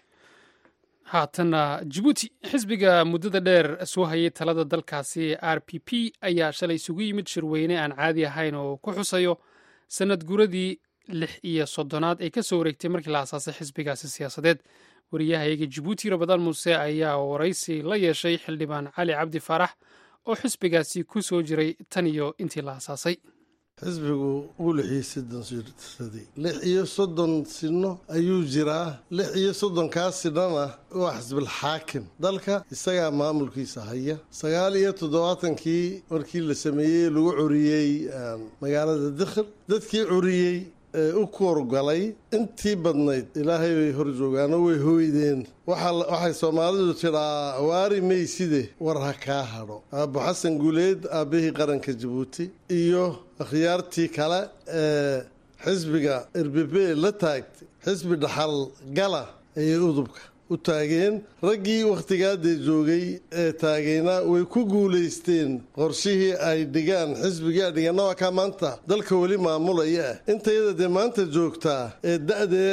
haatana jabuuti xisbiga muddada dheer soo hayay talada dalkaasi r p p ayaa shalay isugu yimid shirweyne aan caadi ahayn oo ku xusayo sanad guradii lix iyo soddonaad ay ka soo wareegtay markii la asaasay xisbigaasi siyaasadeed wariyahayaga jabuuti rabadaan muuse ayaa waraysi la yeeshay xildhibaan cali cabdi faarax oo xisbigaasi ku soo jiray tan iyo intii la asaasay xisbigu wuu lix iyo soddon sirsaday lix iyo soddon sino ayuu jiraa lix iyo soddonkaa sinana waa xisbilxaakim dalka isagaa maamulkiisa haya sagaal iyo toddobaatankii markii la sameeyey lagu curiyey magaalada dikhil dadkii curiyey ee u koorgalay intii badnayd ilaahay bay hor joogaano way hooydeen waxay soomaalidu tidhaa waari mayside war ha kaa hadho aabbo xasan guuleed aabbihii qaranka jabuuti iyo akhyaartii kale ee xisbiga erbebe la taagtay xisbi dhaxal gala ayay udubka u taageen raggii wakhtigaadee joogay ee taagayna way ku guulaysteen qorshihii ay dhigaan xisbigii ay dhigeenna waa kaa maanta dalka weli maamulaya ah intayada dee maanta joogtaa ee da-dee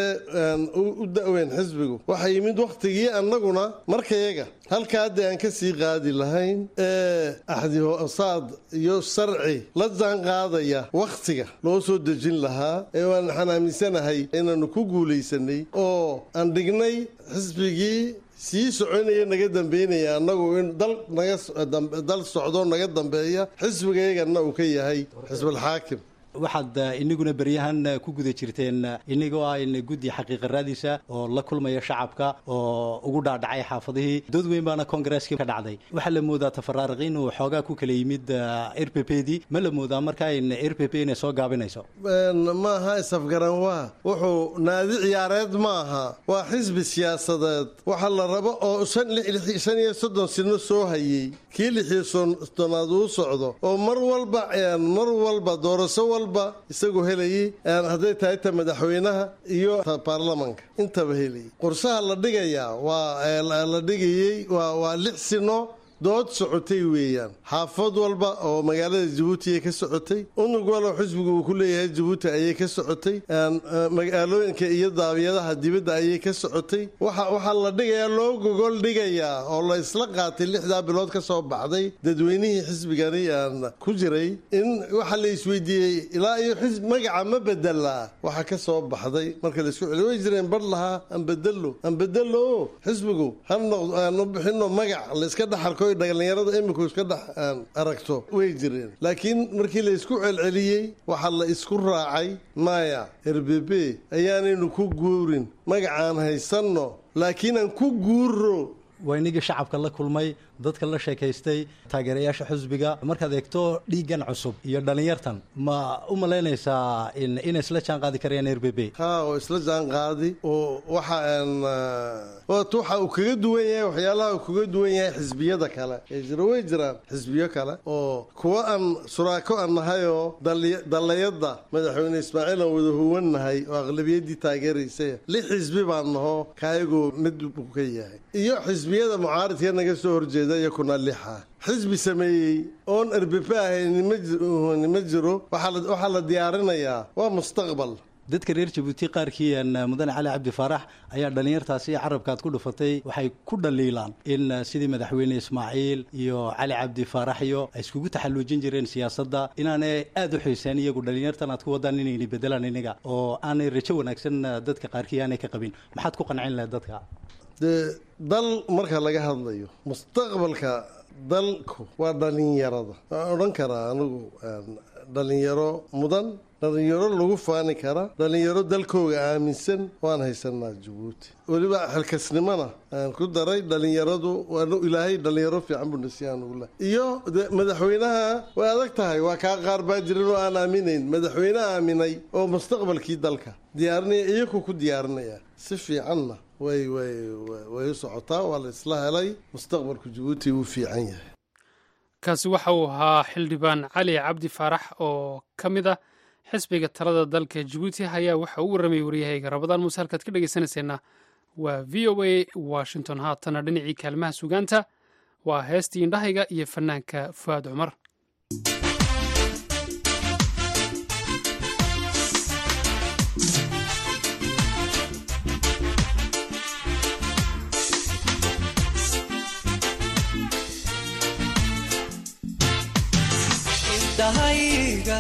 u da-weyn xisbigu waxaa yimid wakhtigii annaguna markayaga halka hadda aan ka sii qaadi lahayn ee axdihoosaad iyo sharci la jaan qaadaya wakhtiga loo soo dejin lahaa ee waan waxaan aaminsanahay inaannu ku guulaysanay oo aan dhignay xisbigii sii soconaya naga dambeynaya annagu in dal nagadal socdo naga dambeeya xisbigayagana uu ka yahay xisbulxaakim waxaad inaguna beryahan ku guda jirteen inagoo ah in guddi xaqiiqa raadiisa oo la kulmaya shacabka oo ugu dhaadhacay xaafadihii dood weyn baana kongareeskii ka dhacday waxaa la moodaa tafaraariq inuu xoogaa ku kala yimid r p p dii ma la moodaa markaa in r p p inay soo gaabinayso maaha isafgaran waa wuxuu naadi ciyaareed maaha waa xisbi siyaasadeed waxa la rabo oo shan iyo soddon sino soo hayey kii lixiyo soddonaad uu socdo oo mar walba mar walba doorasho walba isagoo helayay hadday tahay ta madaxweynaha iyo ta baarlamanka intaba helayay qorshaha la dhigayaa waa la dhigayey waa lix sino dood socotay weeyaan xaafad walba oo magaalada jabuuti ay ka socotay unug walow xisbigu uu ku leeyahay jabuuti ayay ka socotay magaalooyinka iyo daabiyadaha dibadda ayay ka socotay waxaa la dhigayaa loo gogol dhigayaa oo la isla qaatay lixdaa bilood ka soo baxday dadweynihii xisbigani aan ku jiray in waxaa la isweydiiyey ilaa iyo xisb magaca ma bedelaa waxa ka soo baxday marka la isku celiy way jireen bar lahaa aan bedelo aan bedelo xisbigu ha noqdo aan u bixino magac la iska dhaxalko dhalinyarada iminku iska dhex aragto way jireen laakiin markii la isku celceliyey waxaa la isku raacay maya erbebe ayaanaynu ku guurin magacaan haysanno laakiin aan ku guuro waa inagii shacabka la kulmay dadka la sheekaystay taageerayaasha xusbiga markaad eegto dhiiggan cusub iyo dhallinyartan ma u malaynaysaa inay isla jaan qaadi karayaan r b b ha oo isla jaan qaadi oo waxa aan waxa uu kaga duwan yahay waxyaalaha uu kaga duwan yahay xisbiyada kale ee jira way jiraan xisbiyo kale oo kuwa aan suraako aan nahay oo dallayada madaxweyne ismaaciil aan wada huwannahay oo aqlabiyadii taageeraysay lix xisbi baan naho kaayagoo mid buu ka yahay iyo xisbiyada mucaaridka naga soo horjeeda iyakuna lixa xisbi sameeyey oon erbepe ahayn ma jiro waxaa la diyaarinayaa waa mustaqbal dadka reer jabuuti qaarkii mudane cali cabdi faarax ayaa dhallinyartaasi carabkaad ku dhufatay waxay ku dhaliilaan in sidii madaxweyne ismaaciil iyo cali cabdi faarax iyo ay iskugu taxalluujin jireen siyaasadda inaanay aada u xiiseen iyagu dhallinyartan aad ku wadaan inayna bedelaan iniga oo aanay rajo wanaagsan dadka qaarkii aanay ka qabin maxaad ku qancin lahayd dadka dee dal marka laga hadlayo mustaqbalka dalku waa dhalinyarada waan odhan karaa anigu dhalinyaro mudan dhalinyaro lagu faani kara dhalinyaro dalkooga aaminsan waan haysanaa jabuuti weliba xilkasnimona aan ku daray dhalinyaradu waanu ilaahay dhalinyaro fiican buu nasiyaan ugu leh iyo de madaxweynaha way adag tahay waa kaa qaar baa jiran oo aan aaminayn madaxweyne aaminay oo mustaqbalkii dalka diyaarinaya iyaku ku diyaarinaya si fiicanna way way way u socotaa waa la isla helay mustaqbalku jabuuti wuu fiican yahay kaasi waxa uu ahaa xildhibaan cali cabdi faarax oo ka mid ah xisbiga talada dalka jabuuti ayaa waxa uu warramayay waryahayga rabadaan muuse halkaad ka dhegeysanayseena waa v o a washington haatana dhinacii kaalmaha sugaanta waa heestii indhahayga iyo fanaanka fu'aad cumar indhahayga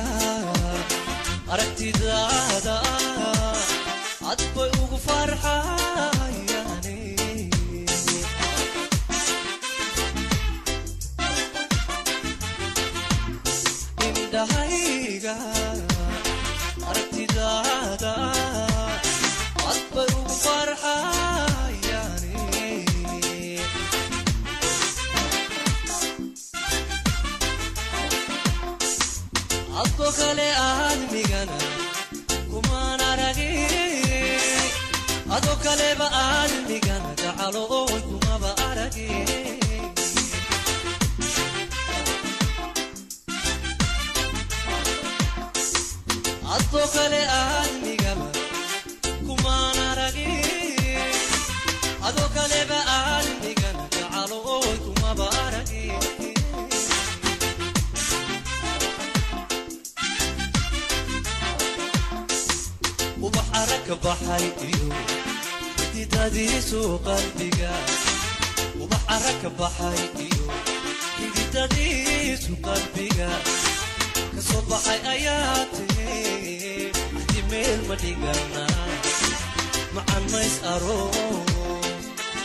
aragtidaada cad bay ugu farxayane indhahayga aragtidaada cad bay ugu farxayane adko kale aadmigana kumaan aragi ado kaleba aadmigana gacalo oy kumaba aragi adko kale aadmigaba kumaan aragi ado kaleba aadmigana gacalo oy kumaba aragi ubax aragka baxay iyo xididadiisu qalbiga ubax aragka baxay iyo xididadiisu qalbiga kasoo baxay ayaa tiri hadi meel ma dhigana macan mays aroos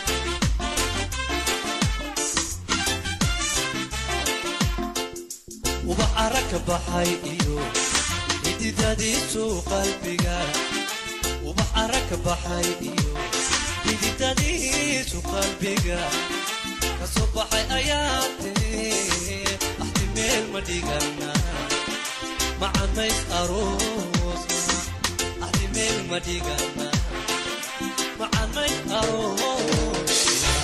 ubax aragka baxay iyo xididadiisu qalbiga ubax aragka baxay iyo xididadiisu qalbiga kasoo baxay ayaa tiri axti meel ma dhigana macanays aroosna axti meel ma dhigana macanays aroosna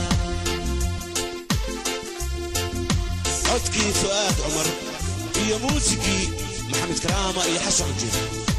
codkii fu'aad cumar iyo muusikii maxamed karaama iyo xasan cujir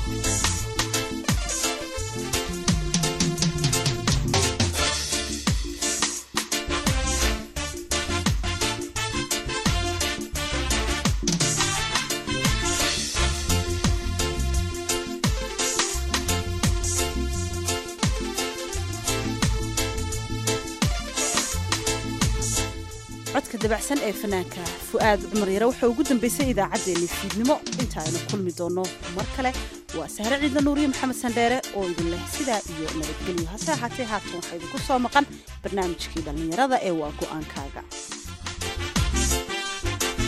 codka dabacsan ee fanaanka fu'aad cumar yare waxaa ugu dambeysay idaacaddeenni fiidnimo inta aynu kulmi doonno mar kale waa sahre ciidla nuuriye maxamed sandheere oo idin leh sidaa iyo nabadgelyo hase ahaatee haatan waxaa idinku soo maqan barnaamijkii dhallinyarada ee waa go'aankaaga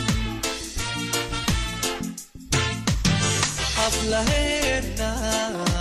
xaflaheena